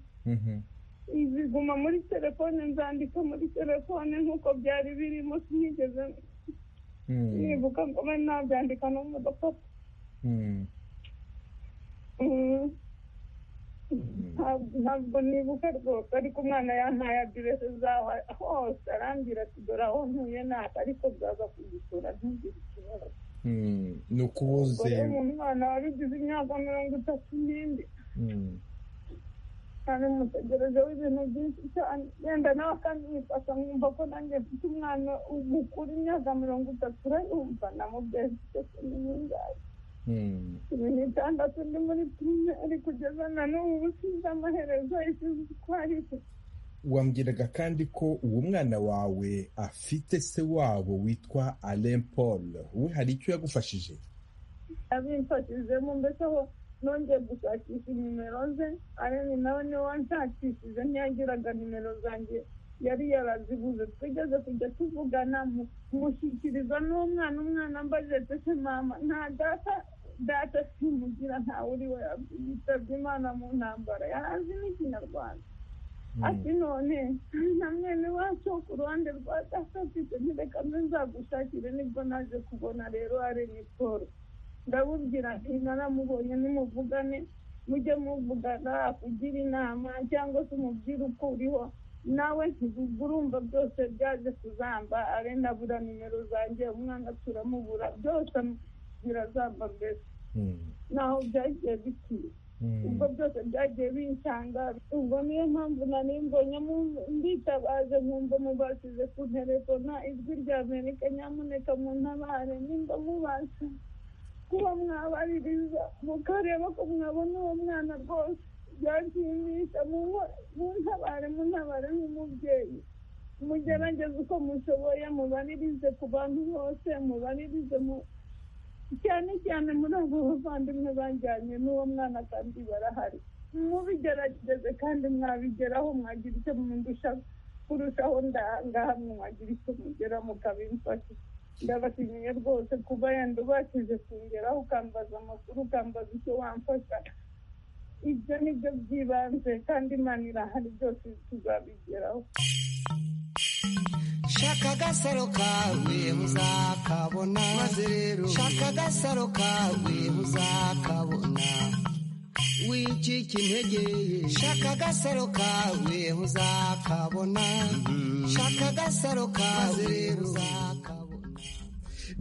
S3: ziguma muri telefone nzandika muri telefone nk'uko byari birimo sinigeze nibuka ngo be nabyandika no mu gapapa ntabwo nibuka rwose ariko umwana yampaye aderesi zaho hose arambwira ati dore aho ntuye ntabwo ariko bwaza kugusura ntugire ikibazo
S1: ni ukubuze
S3: umwana wabigize imyaka mirongo itatu n'indi cyane mutegerejeho ibintu byinshi cyane yenda nawe akamwifasha nkumva ko nanjye mfite umwana mukuru imyaka mirongo itatu urayumva namubyeyi ufite n'ingahe cumi n'itandatu ndi muri primeri kugeza na n'ubu sinzi amaherezo isize uko ari
S1: wambwiraga kandi ko uwo mwana wawe afite se wabo witwa alain paul we hari icyo yagufashije
S3: abimfashijemo mbese ho nongeye gushakisha nimero ze arebe nawe niwe wanshakishije ntiyagiraga nimero zanjye yari yarazibuze twigeze kujya tuvugana mushyikiriza n'umwana umwana ambaje tese mama nta data data simugira ntawe uri we yitabye imana mu ntambara yarazi n'ikinyarwanda ati none na mwene wacu ku ruhande rwa data afite ntireka nzagushakire nibwo naje kubona rero ari ni paul ndabubwira nti naramubonye nimuvugane mujye muvugana akugira inama cyangwa se umubwire uko uriho nawe urumva byose byaje kuzamba arenda abura nimero zanjye umwana turamubura byose birazamba mbese naho byagiye bikwiye ubwo byose byagiye binsanga ubwo niyo mpamvu nari mbonyemo nditabaje nkumva mubashije ku telefona ijwi rya amerika nyamuneka mu ntabare nimba mubasha kuba mwabaririza mukareba ko mwabona uwo mwana rwose byanshimisha muntabare muntabare nk'umubyeyi mugerageze uko mushoboye mubaririze ku bantu bose mubaririze cyane cyane muri abo bavandimwe bajyanye n'uwo mwana kandi barahari mubigerageze kandi mwabigeraho mwagira icyo mundusha kurushaho ngaha mwagira icyo mugera mukabimfasha ndabashimiye rwose kuba yenda ubashije kungeraho ukambaza amakuru ukambaza icyo wamfasha ibyo ni byo by'ibanze kandi imana irahari byose tuzabigeraho
S2: shaka agasaro kawe uzakabona maze rero shaka agasaro kawe uzakabona wicika intege shaka agasaro kawe uzakabona shaka agasaro kawe uzakabona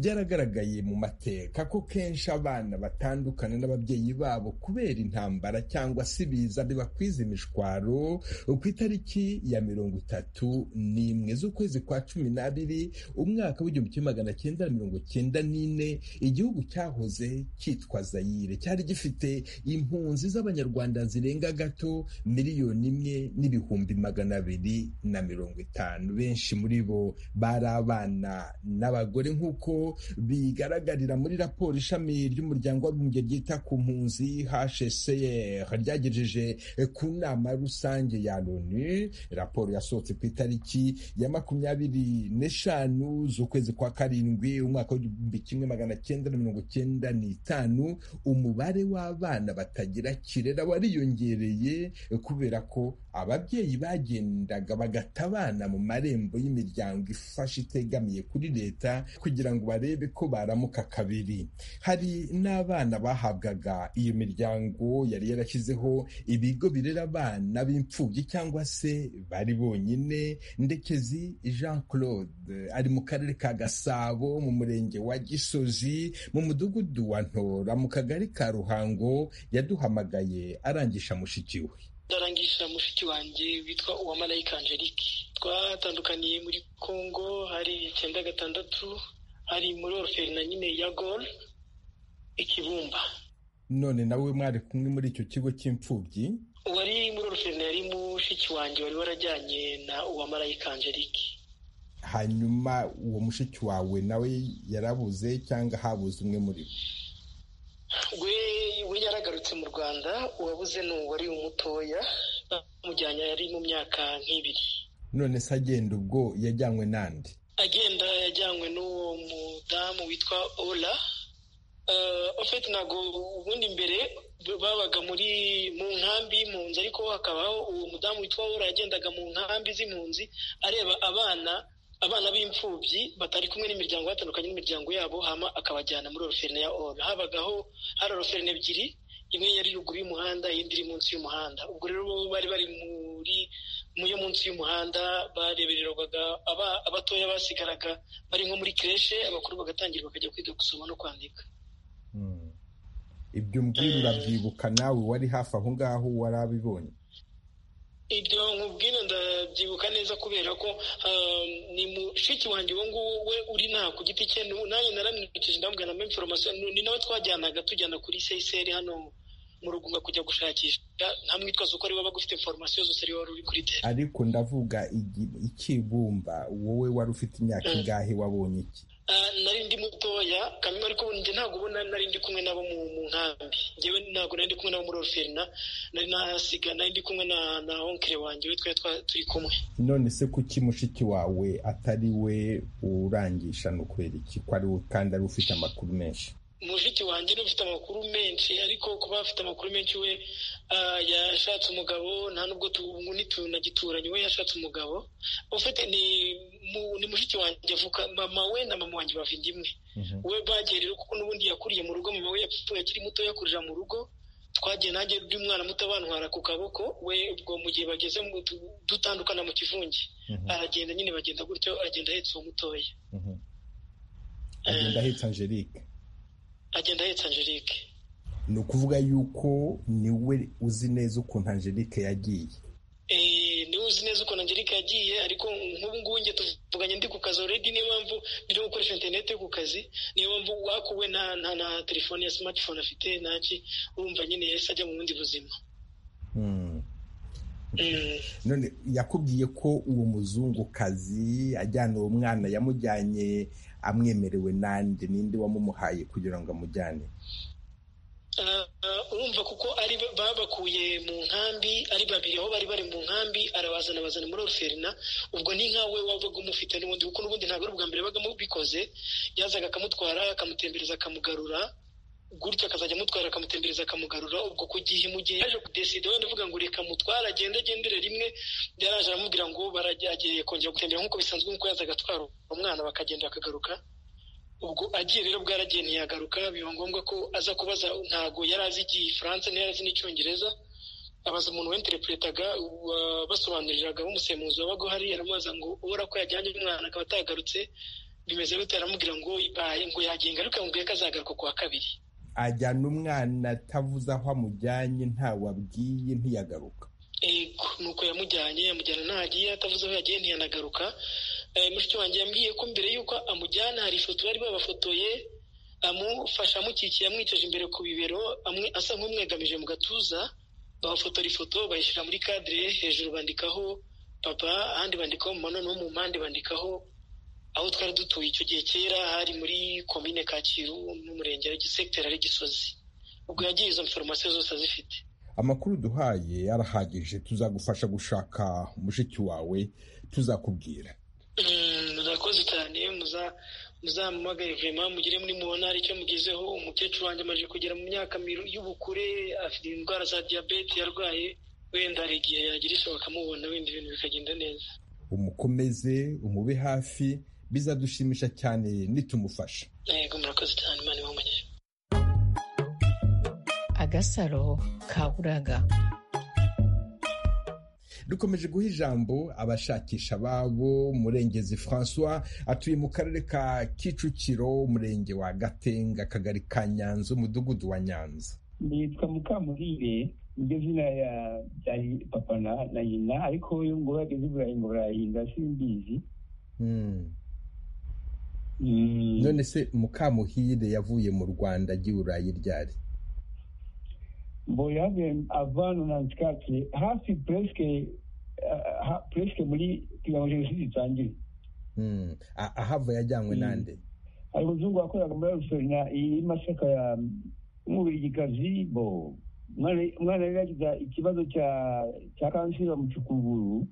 S1: byaragaragaye mu mateka ko kenshi abana batandukana n'ababyeyi babo kubera intambara cyangwa se ibiza bibakwiza imishwaro ku itariki ya mirongo itatu n'imwe z'ukwezi kwa cumi n'abiri umwaka w'igihumbi kimwe magana cyenda na mirongo cyenda n'ine igihugu cyahoze cyitwa zayire cyari gifite impunzi z'abanyarwanda zirenga gato miliyoni imwe n'ibihumbi magana abiri na mirongo itanu benshi muri bo bari abana n'abagore nk'uko bigaragarira muri raporo ishami ry'umuryango w'abibumbye ryita ku mpunzi hcr ryagejeje ku nama rusange ya loni raporo yasohotse ku itariki ya makumyabiri n'eshanu z'ukwezi kwa karindwi umwaka w'igihumbi kimwe magana cyenda na mirongo cyenda n'itanu umubare w'abana batagira kirera wariyongereye kubera ko ababyeyi bagendaga bagata abana mu marembo y'imiryango ifasha itegamiye kuri leta kugira ngo barebe ko baramuka kabiri hari n'abana bahabwaga iyo miryango yari yarashyizeho ibigo birera abana b'imfubyi cyangwa se bari bonyine ndekezi jean claude ari mu karere ka gasabo mu murenge wa gisozi mu mudugudu wa ntora mu kagari ka ruhango yaduhamagaye arangisha mushiki we
S10: ndarangisha mushiki wanjye witwa uwamarayika angelique twatandukaniye muri congo hari icyenda gatandatu hari muri oruferi na nyine ya gol ikibumba
S1: none nawe mwari kumwe muri icyo kigo cy'imfubyi
S10: uwari muri oruferi yari mushiki wanjye wari warajyanye na uwamarayika angelique
S1: hanyuma uwo mushiki wawe nawe yarabuze cyangwa habuze umwe muri bo
S10: we we yaragarutse mu rwanda uwabuze ni uwari umutoya bamujyanye yari mu myaka nk'ibiri
S1: none se agenda ubwo yajyanywe n'andi
S10: agenda yajyanywe n'uwo mudamu witwa ola ofeti ntabwo ubundi mbere babaga muri mu nkambi y'impunzi ariko hakabaho uwo mudamu witwa ola yagendaga mu nkambi z'impunzi areba abana abana b'imfubyi batari kumwe n'imiryango batandukanye n'imiryango yabo hama akabajyana muri oroferne ya ora habagaho hari oroferne ebyiri imwe yari ruguru y'umuhanda iyindi iri munsi y'umuhanda ubwo rero bari bari muri yo munsi y'umuhanda barebererwaga abatoya basigaraga bari nko muri kireshe abakuru bagatangira bakajya kwiga gusoma no kwandika
S1: ibyo mbwira urabyibuka nawe wari hafi aho ngaho warabibonye
S10: ibyo nkubwira ndabyibuka neza kubera ko ni mushiki wanjye uwo nguwo we uri nta ku giti cye nanjye naramwibukije ndamubwira na inforomasiyo ni nawe twajyanaga tujyana kuri seyiseri hano mu rugunga kujya gushakisha nta mwitwazo ko ari waba ufite inforomasiyo zose ari wari uri kuri teri
S1: ariko ndavuga ikibumba wowe wari ufite imyaka ingahe wabonye iki
S10: nari ndi mutoya kamwe ariko njye ntabwo ubona nari ndi kumwe nabo mu nkambi ngewe ntabwo nari ndi kumwe nabo muri oruferina nari nahasiga nari ndi kumwe na onkire wanjye we twari turi kumwe
S1: none se kuki mushiki wawe atari we urangisha ni ukubera iki ko ari we kandi ari ufite amakuru menshi
S10: mushiki wanjye niwe ufite amakuru menshi ariko kuba afite amakuru menshi we yashatse umugabo nta nubwo tunagituranye we yashatse umugabo ufite ni mushiki wanjye avuka mama we na mama wanjye bava indimwe we bagiye rero kuko n'ubundi yakuriye mu rugo mama we yapfuye akiri muto yakurira mu rugo twagiye nanjye undi mwana muto bantwara ku kaboko we ubwo mu gihe bageze dutandukana mu kivunge aragenda nyine bagenda gutyo agenda ahetse uwo mutoya
S1: agenda ahetse angelique
S10: agenda ahetse angelique
S1: ni ukuvuga yuko niwe uzi neza ukuntu angelique yagiye
S10: niwe uzi neza ukuntu angelique yagiye ariko nk'ubu ngubu njye tuvuganye ndi ku kazi already niyo mpamvu ndimo gukoresha interineti ku kazi niyo mpamvu wakuwe nta na telefone ya smartphone afite ntaki urumva nyine yahise ajya mu bundi buzima
S1: none yakubwiye ko uwo muzungukazi ajyana uwo mwana yamujyanye amwemerewe nande ninde wamumuhaye kugira ngo amujyane
S10: urumva kuko ari babakuye mu nkambi ari babiri aho bari bari mu nkambi arabazana bazana muri oruferina ubwo ni nkawe wabaga umufite n'ubundi kuko n'ubundi ntabwo ari ubwa mbere baga bikoze yazaga akamutwara akamutembereza akamugarura gutyo akazajya amutwara akamutembereza akamugarura ubwo ku gihe mu gihe yaje kudesida wenda uvuga ngo reka mutware agende agendere rimwe yaraje aramubwira ngo baragiye kongera gutembera nk'uko bisanzwe nk'uko yazaga atwara umwana bakagenda akagaruka ubwo agiye rero bwaragiye ntiyagaruka biba ngombwa ko aza kubaza ntabwo yari azi igifaransa ntiyari azi n'icyongereza abaza umuntu wenterepuretaga basobanuriraga b'umusemuzi wabaga uhari aramubaza ngo ubura ko yajyanye umwana akaba atagarutse bimeze gute aramubwira ngo ngo yagenga ariko yamubwiye ko azagaruka ku wa kabiri
S1: ajyana umwana atavuze aho amujyanye ntawe abwiye ntiyagaruka
S10: ego nuko yamujyanye yamujyana ntaho agiye atavuze aho yagiye ntiyanagaruka mushiki wanjye yambwiye ko mbere y'uko amujyana hari ifoto bari babafotoye amufasha amukikiye amwicaje imbere ku bibero asa nk'umwegamije mu gatuza bafotora ifoto bayishyira muri kadire hejuru bandikaho papa ahandi bandikaho mama noneho mu mpande bandikaho aho twari dutuye icyo gihe kera hari muri komine kacyiru n'umurenge segiteri ari gisozi ubwo yagiye izo foromasiyo zose azifite
S1: amakuru duhaye arahagije tuzagufasha gushaka mushiki wawe tuzakubwira
S10: murakoze cyane muzamuhamagare vema mugire muri mubona hari icyo mugezeho umukecuru wanjye amaze kugera mu myaka y'ubukure afite indwara za diyabete yarwaye wenda hari igihe yagira ishoboka amubona wenda ibintu bikagenda neza
S1: umukomeze umube hafi bizadushimisha cyane nitumufasha
S10: yego murakoze cyane imana ibumugeje
S11: agasaro kaburaga
S1: dukomeje guha ijambo abashakisha babo murengezi francois atuye mu karere ka kicukiro umurenge wa gatenga akagari ka nyanza umudugudu wa nyanza
S12: nitwa mukamurire niryo zina byari papa na nyina ariko iyo ngo bageze burayi ngo barahinda simbizi
S1: none se mukamuhire yavuye mu rwanda agiye urayi ryari
S12: mboyavuye avana na nsikake hafi puresike puresike muri kugira ngo jenoside itangire
S1: ahava yajyanywe n'ande
S12: hari umuzungu wakoreraga muri rusorina iyi masaka ya umubirigikazi bo umwana yari yagize ikibazo cya kanseri bamucukuguru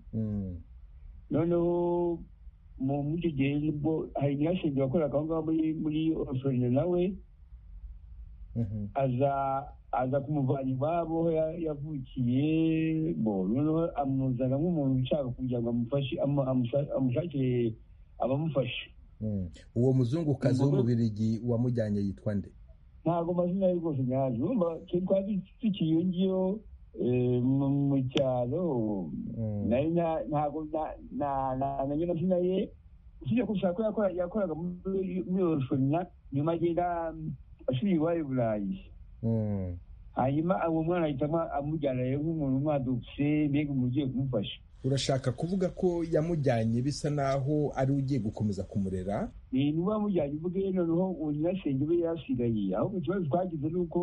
S12: noneho muri icyo gihe hari nyirasenge wakoreraga aho ngaho muri rusorina nawe aza aza kumuvana iwabo aho yavukiye noneho amuzana nk'umuntu ushaka kugira ngo amushakire abamufasha
S1: uwo muzungukazi w'umubirigi wamujyanye yitwa nde
S12: ntabwo amazina ye rwose nyazi urumva twari tukiri iyo ngiyo mu cyaro ntabwo namenye amazina ye usibye ko ushaka ko yakoraga muri orofina nyuma agenda ashuri iwayo burayi hanyuma uwo mwana ahitamo amujyana rero nk'umuntu umwadutse mbega umuntu ugiye kumufasha
S1: urashaka kuvuga ko yamujyanye bisa naho ari ugiye gukomeza kumurera
S12: ni nuba yamujyanye uvuge noneho uwo nyirasenge we yasigaye ahubwo ikibazo twagize ni uko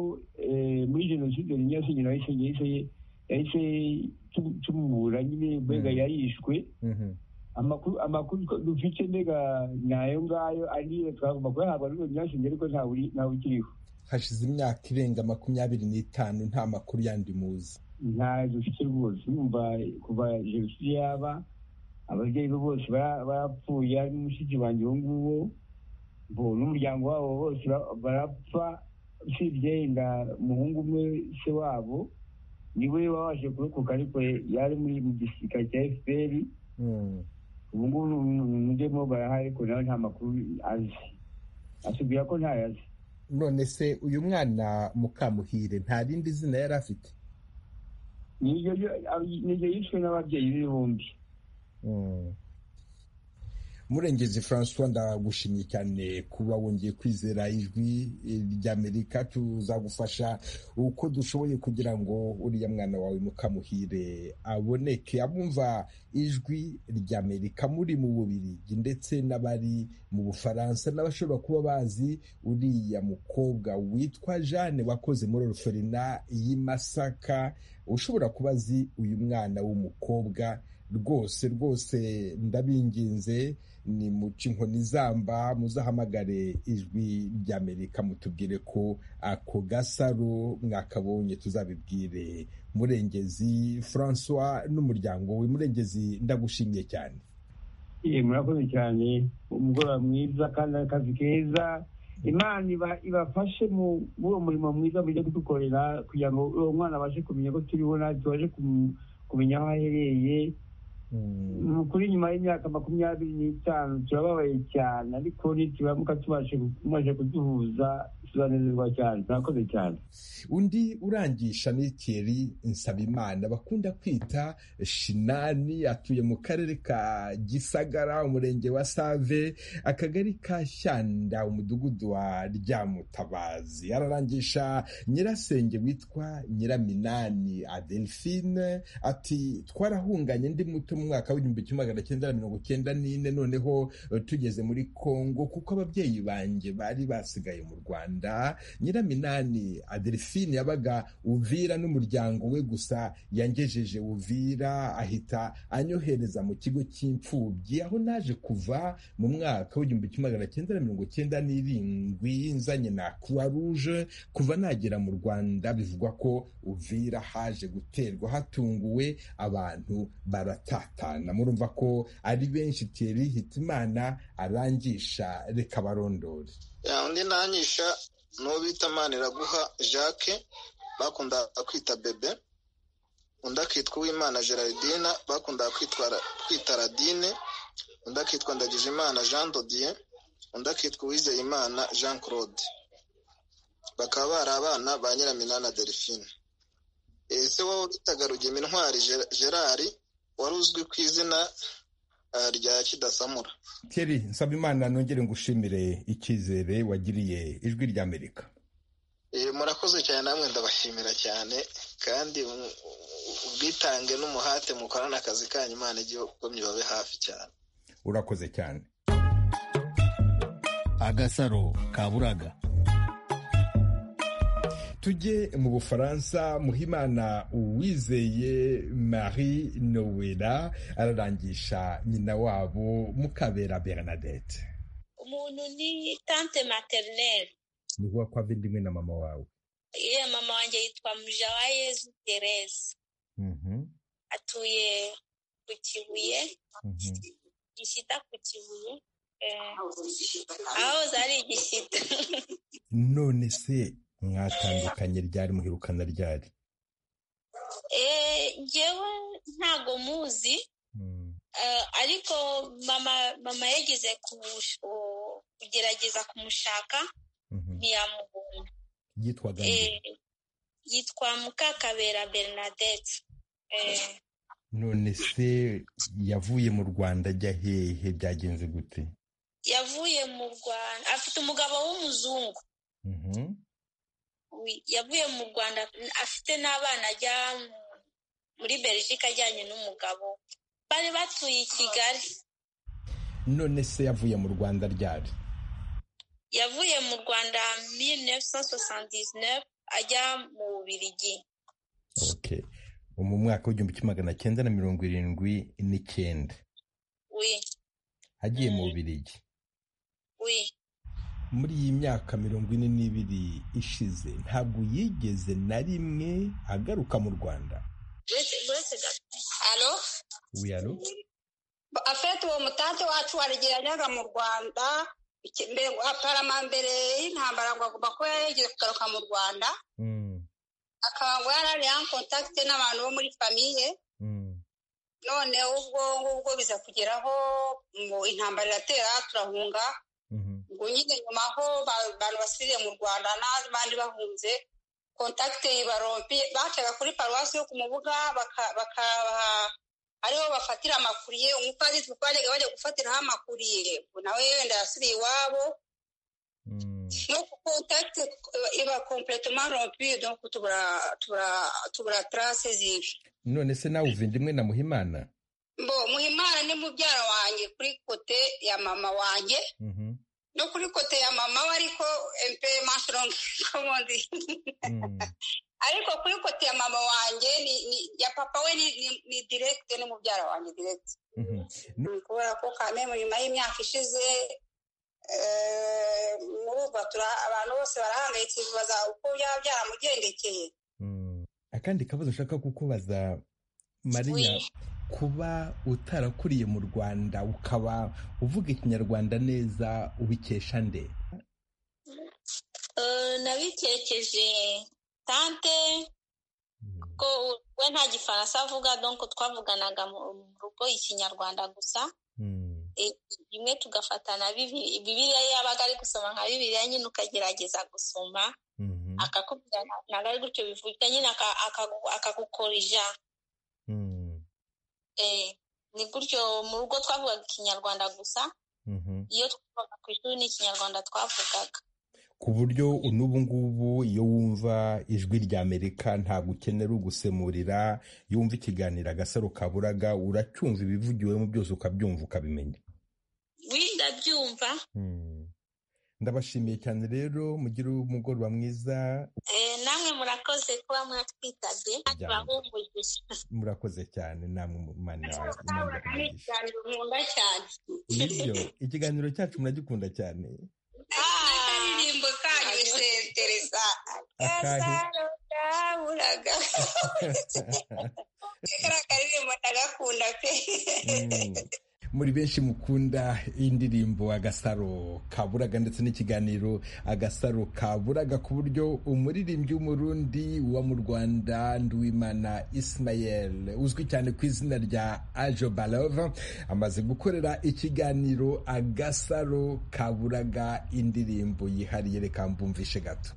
S12: muri jenoside nyirasenge nawe yahise yahise tumubura nyine mbega yarishwe amakuru dufite mbega nayo ngayo ariyo twagomba kuyahabwa n'uwo nyirasenge ariko ntawe ukiriho
S1: hashize imyaka irenga makumyabiri n'itanu nta makuru yandi muzi
S12: ntayo dufite rwose yumva kuva jenoside yaba ababyeyi be bose barapfuye ari n'umushiki wanjye uwo nguwo n'umuryango wabo bose barapfa usibye inda umuhungu umwe se wabo niwe wabashe kurokoka ariko yari muri mu gisirikare cya fpr ubu ngubu umujyemo barahari ariko nawe nta makuru azi asubira ko ntayo azi
S1: none se uyu mwana mukamuhire nta rindi zina yari afite
S12: niryo yishwe n'ababyeyi be bombi
S1: murengezi francois ndagushimye cyane kuba wongeye kwizera ijwi ry'amerika tuzagufasha uko dushoboye kugira ngo uriya mwana wawe mukamuhire aboneke abumva ijwi ry'amerika muri mu bubirigi ndetse n'abari mu bufaransa n'abashobora kuba bazi uriya mukobwa witwa jeanne wakoze muri oruferina y'i masaka ushobora kuba azi uyu mwana w'umukobwa rwose rwose ndabinginze ni muca inkoni zamba muzahamagare ijwi ry'amerika mutubwire ko ako gasaro mwakabonye tuzabibwire murengezi francois n'umuryango we murengezi ndagushimiye cyane
S12: murakoze cyane umugoroba mwiza kandi akazi keza imana ibafashe muri uwo murimo mwiza mujya kudukorera kugira ngo uwo mwana abashe kumenya ko turiho natwe tubashe kumenya aho ahereye kuri nyuma y'imyaka makumyabiri n'itanu turababaye cyane ariko nituramuka tumaze kuduhuza tuzanezerwa cyane turakoze cyane
S1: undi urangisha ni thierry nsabimana bakunda kwita shinani atuye mu karere ka gisagara umurenge wa save akagari ka shyanda umudugudu wa ryamutabazi ararangisha nyirasenge witwa nyiraminani adelphine ati twarahunganye ndi muto mu mwaka w'igihumbi kimwe magana cyenda na mirongo cyenda n'ine noneho tugeze muri kongo kuko ababyeyi banjye bari basigaye mu rwanda nyiraminani adelphine yabaga uvira n'umuryango we gusa yangejeje uvira ahita anyohereza mu kigo cy'imfubyi aho naje kuva mu mwaka w'igihumbi kimwe magana cyenda na mirongo cyenda n'irindwi nzanye na croix rouge kuva nagera mu rwanda bivugwa ko uvira haje guterwa hatunguwe abantu baratatana murumva ko ari benshi teri hitimana arangisha reka barondore
S13: undi nangisha n'uwo bita maniraguha jacques bakundaga kwita bebe undi akitwa uwimana gerardine bakundaga kwita radine undi akitwa ndagijimana jean dodier undi akitwa uwizeyimana jean claude bakaba bari abana ba nyiraminana delphine ese wowe bitaga rugema intwari gerard wari uzwi ku izina rya kidasamura
S1: keri nsaba imana nongere ngushimire icyizere wagiriye ijwi rya amerika
S13: murakoze cyane namwe ndabashimira cyane kandi ubwitange n'umuhate mukorana akazi kanyu imana igikomye babe hafi cyane
S1: urakoze cyane
S14: agasaro kaburaga
S1: tujye mu bufaransa muhimana uwizeye marie nowela ararangisha nyina wabo mukabera bernadette
S15: umuntu ni tante materineri
S1: ni uwa kwa vindimwe na mama wawe
S15: iya mama wanjye yitwa mujawayezu tereze atuye ku kibuye gishyita ku kibuye aho zari igishyita
S1: none se mwatandukanye ryari muherukana ryari
S15: ngewe ntago muzi ariko mama yagize kugerageza kumushaka ntiyamubona
S1: yitwaga
S15: yitwa mukakabera bernadette
S1: none se yavuye mu rwanda ajya hehe byagenze gute
S15: yavuye mu rwanda afite umugabo w'umuzungu yavuye mu rwanda afite n'abana ajya muri belgique ajyanye n'umugabo bari batuye i kigali
S1: none se yavuye mu rwanda ryari
S15: yavuye mu rwanda mille neuf cent soixante ajya mu bubirigi
S1: mu mwaka w'igihumbi kimwe magana cyenda na mirongo irindwi n'icyenda agiye mu bubirigi muri iyi myaka mirongo ine n'ibiri ishize ntabwo yigeze na rimwe agaruka mu rwanda
S16: alo
S1: wiyaro
S16: afite uwo mutanti wacu warigeraga mu rwanda aparama mbere y'intambara ngo agomba kuba yigeze kugaruka mu rwanda akaba ngo yarari kontakite n'abantu bo muri famiye none ubwo ngubwo biza kugeraho ngo intambara iratera turahunga ngo nyine nyuma aho abantu basiriye mu rwanda n'abandi bahunze kontakite ibarompi bacaga kuri paruwasi yo ku mubuga bakabaha ariho bafatira amakuriye umupadiri twajyaga bajya gufatiraho amakuriye nawe wenda yasiriye iwabo no kontakite iba kompletoma rompi donc tubura tarase zibi
S1: none se nawe uvindimwe na muhimana
S16: mbo muhimana ni mubyara wanjye kuri kote ya mama wanjye no kuri kote ya mama we ariko empe mashirongi komondi ariko kuri kote ya mama wanjye ni, ni ya papa we ni, ni, ni direct ni mubyara wanjye direct kubera ko kame nyuma y'imyaka ishize murumva abantu bose barahangayikishwa uko byaba byaramugendekeye
S1: akandi kabazo ushaka kukubaza mariya kuba utarakuriye mu rwanda ukaba uvuga ikinyarwanda neza ubikesha nde
S15: nabikekeje tante ko we nta gifaransa avuga donko twavuganaga mu rugo ikinyarwanda gusa rimwe tugafatana bibiriya yabaga ari gusoma nka bibiriya nyine ukagerageza gusoma akakubwira ntabwo ari gutyo bivuga nyine akagukorija ni gutyo mu rugo twavugaga ikinyarwanda gusa iyo twavugaga ku ishuri ni ikinyarwanda twavugaga
S1: ku buryo n'ubu ngubu iyo wumva ijwi ry'amerika ntabwo ukenera ugusemurira yumva ikiganiro agasaro kaburaga uracyumva ibivugiwemo byose ukabyumva ukabimenyera
S15: ndabyumva
S1: ndabashimiye cyane rero mugire umugoroba mwiza
S15: namwe murakoze kuba mwatwitabye bahumurije
S1: murakoze cyane namwe mani
S15: ikiganiro nkunda cyane
S1: nibyo ikiganiro cyacu muragikunda cyane
S16: n'akaririmbo kanyu bisendereza gasaro kaburaga kariya karirimbo ndagakunda pe
S1: muri benshi mukunda indirimbo agasaro kaburaga ndetse n'ikiganiro agasaro kaburaga ku buryo umuririmbyi w'umurundi uba mu rwanda nduwimana ismael uzwi cyane ku izina rya ajo balova amaze gukorera ikiganiro agasaro kaburaga indirimbo yihariye reka mbumvishe gato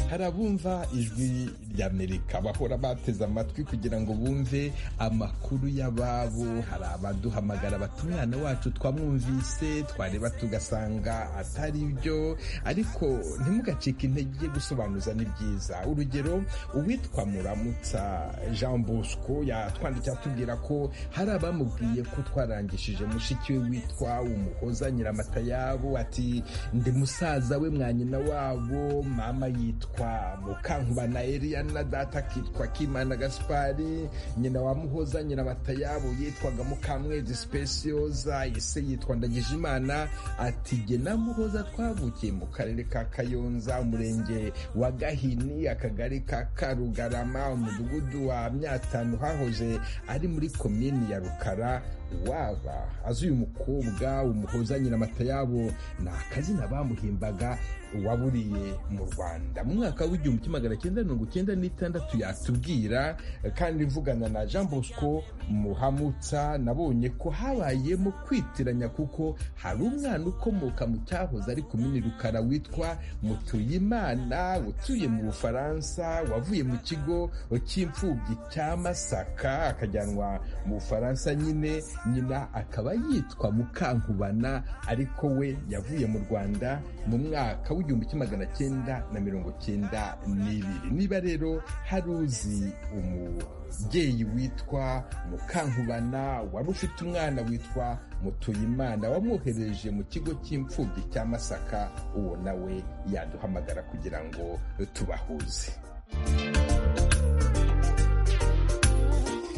S1: hari abumva ijwi ry'amerika bahora bateze amatwi kugira ngo bumve amakuru y'ababo hari abaduhamagara bati umwana wacu twamwumvise twareba tugasanga atari byo ariko ntimugacike intege gusobanuza ni byiza urugero uwitwa muramutsa jean bosco yatwandikiye atubwira ko hari abamubwiye ko twarangishije mushiki we witwa umuhoza nyiramatayabo ati ndi musaza we mwanyina wabo mama yitwa akitwa mukankubana Eliana data akitwa Kimana Gaspari nyina wa Muhoza nyina batayabo yitwaga Mukamwezi Specioza ise yitwa Ndagijimana ati jye na Muhoza twavukiye mu karere ka Kayonza umurenge wa Gahini akagari ka Karugarama umudugudu wa Myatano hahoze ari muri komini ya Rukara waba azi uyu mukobwa umuhoza nyina matayabo ni akazina bamuhimbaga waburiye mu rwanda mu mwaka w'igihumbi kimwe magana cyenda mirongo icyenda n'itandatu yatubwira kandi mvugana na jean bosco muhamutsa nabonye ko habayemo kwitiranya kuko hari umwana ukomoka mu cyahoze ari kumini rukara witwa mutuyimana utuye mu bufaransa wavuye mu kigo cy'imfubyi cya masaka akajyanwa mu bufaransa nyine nyina akaba yitwa mukankubana ariko we yavuye mu rwanda mu mwaka w'igihumbi kimwe magana cyenda na mirongo cyenda n'ibiri niba rero hari uzi umubyeyi witwa mukankubana wari ufite umwana witwa mutuyimana wamwohereje mu kigo cy'imfubyi cya masaka uwo nawe yaduhamagara kugira ngo tubahuze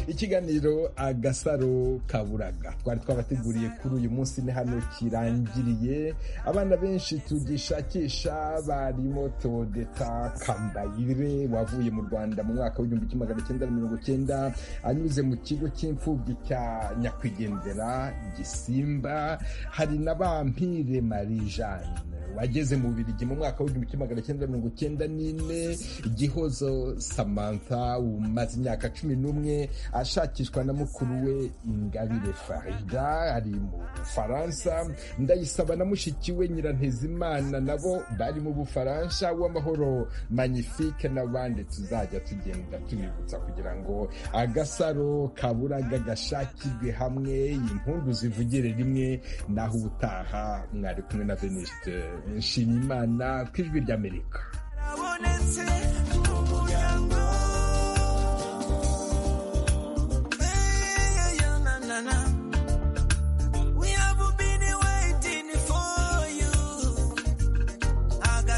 S1: ikiganiro agasaro kaburaga twari twabateguriye kuri uyu munsi ni hano kirangiriye abana benshi tugishakisha barimo todeta kambayire wavuye mu rwanda mu mwaka w'igihumbi kimwe magana cyenda mirongo cyenda anyuze mu kigo cy'imfubyi cya nyakwigendera gisimba hari na bampire marie jeanne wageze mu bubirigi mu mwaka w'igihumbi kimwe magana cyenda mirongo cyenda n'ine gihozo samantha umaze imyaka cumi n'umwe ashakishwa na mukuru we ingabire farida ari mu bufaransa ndayisaba na mushiki we nyirantezimana nabo bari mu bufaransa w'amahoro magnifique n'abandi tuzajya tugenda tubibutsa kugira ngo agasaro kaburaga gashakirwe hamwe impundu zivugire rimwe naho ubutaha mwari kumwe na veniste nshimimana ku ijwi ry'amerika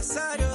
S17: Sorry.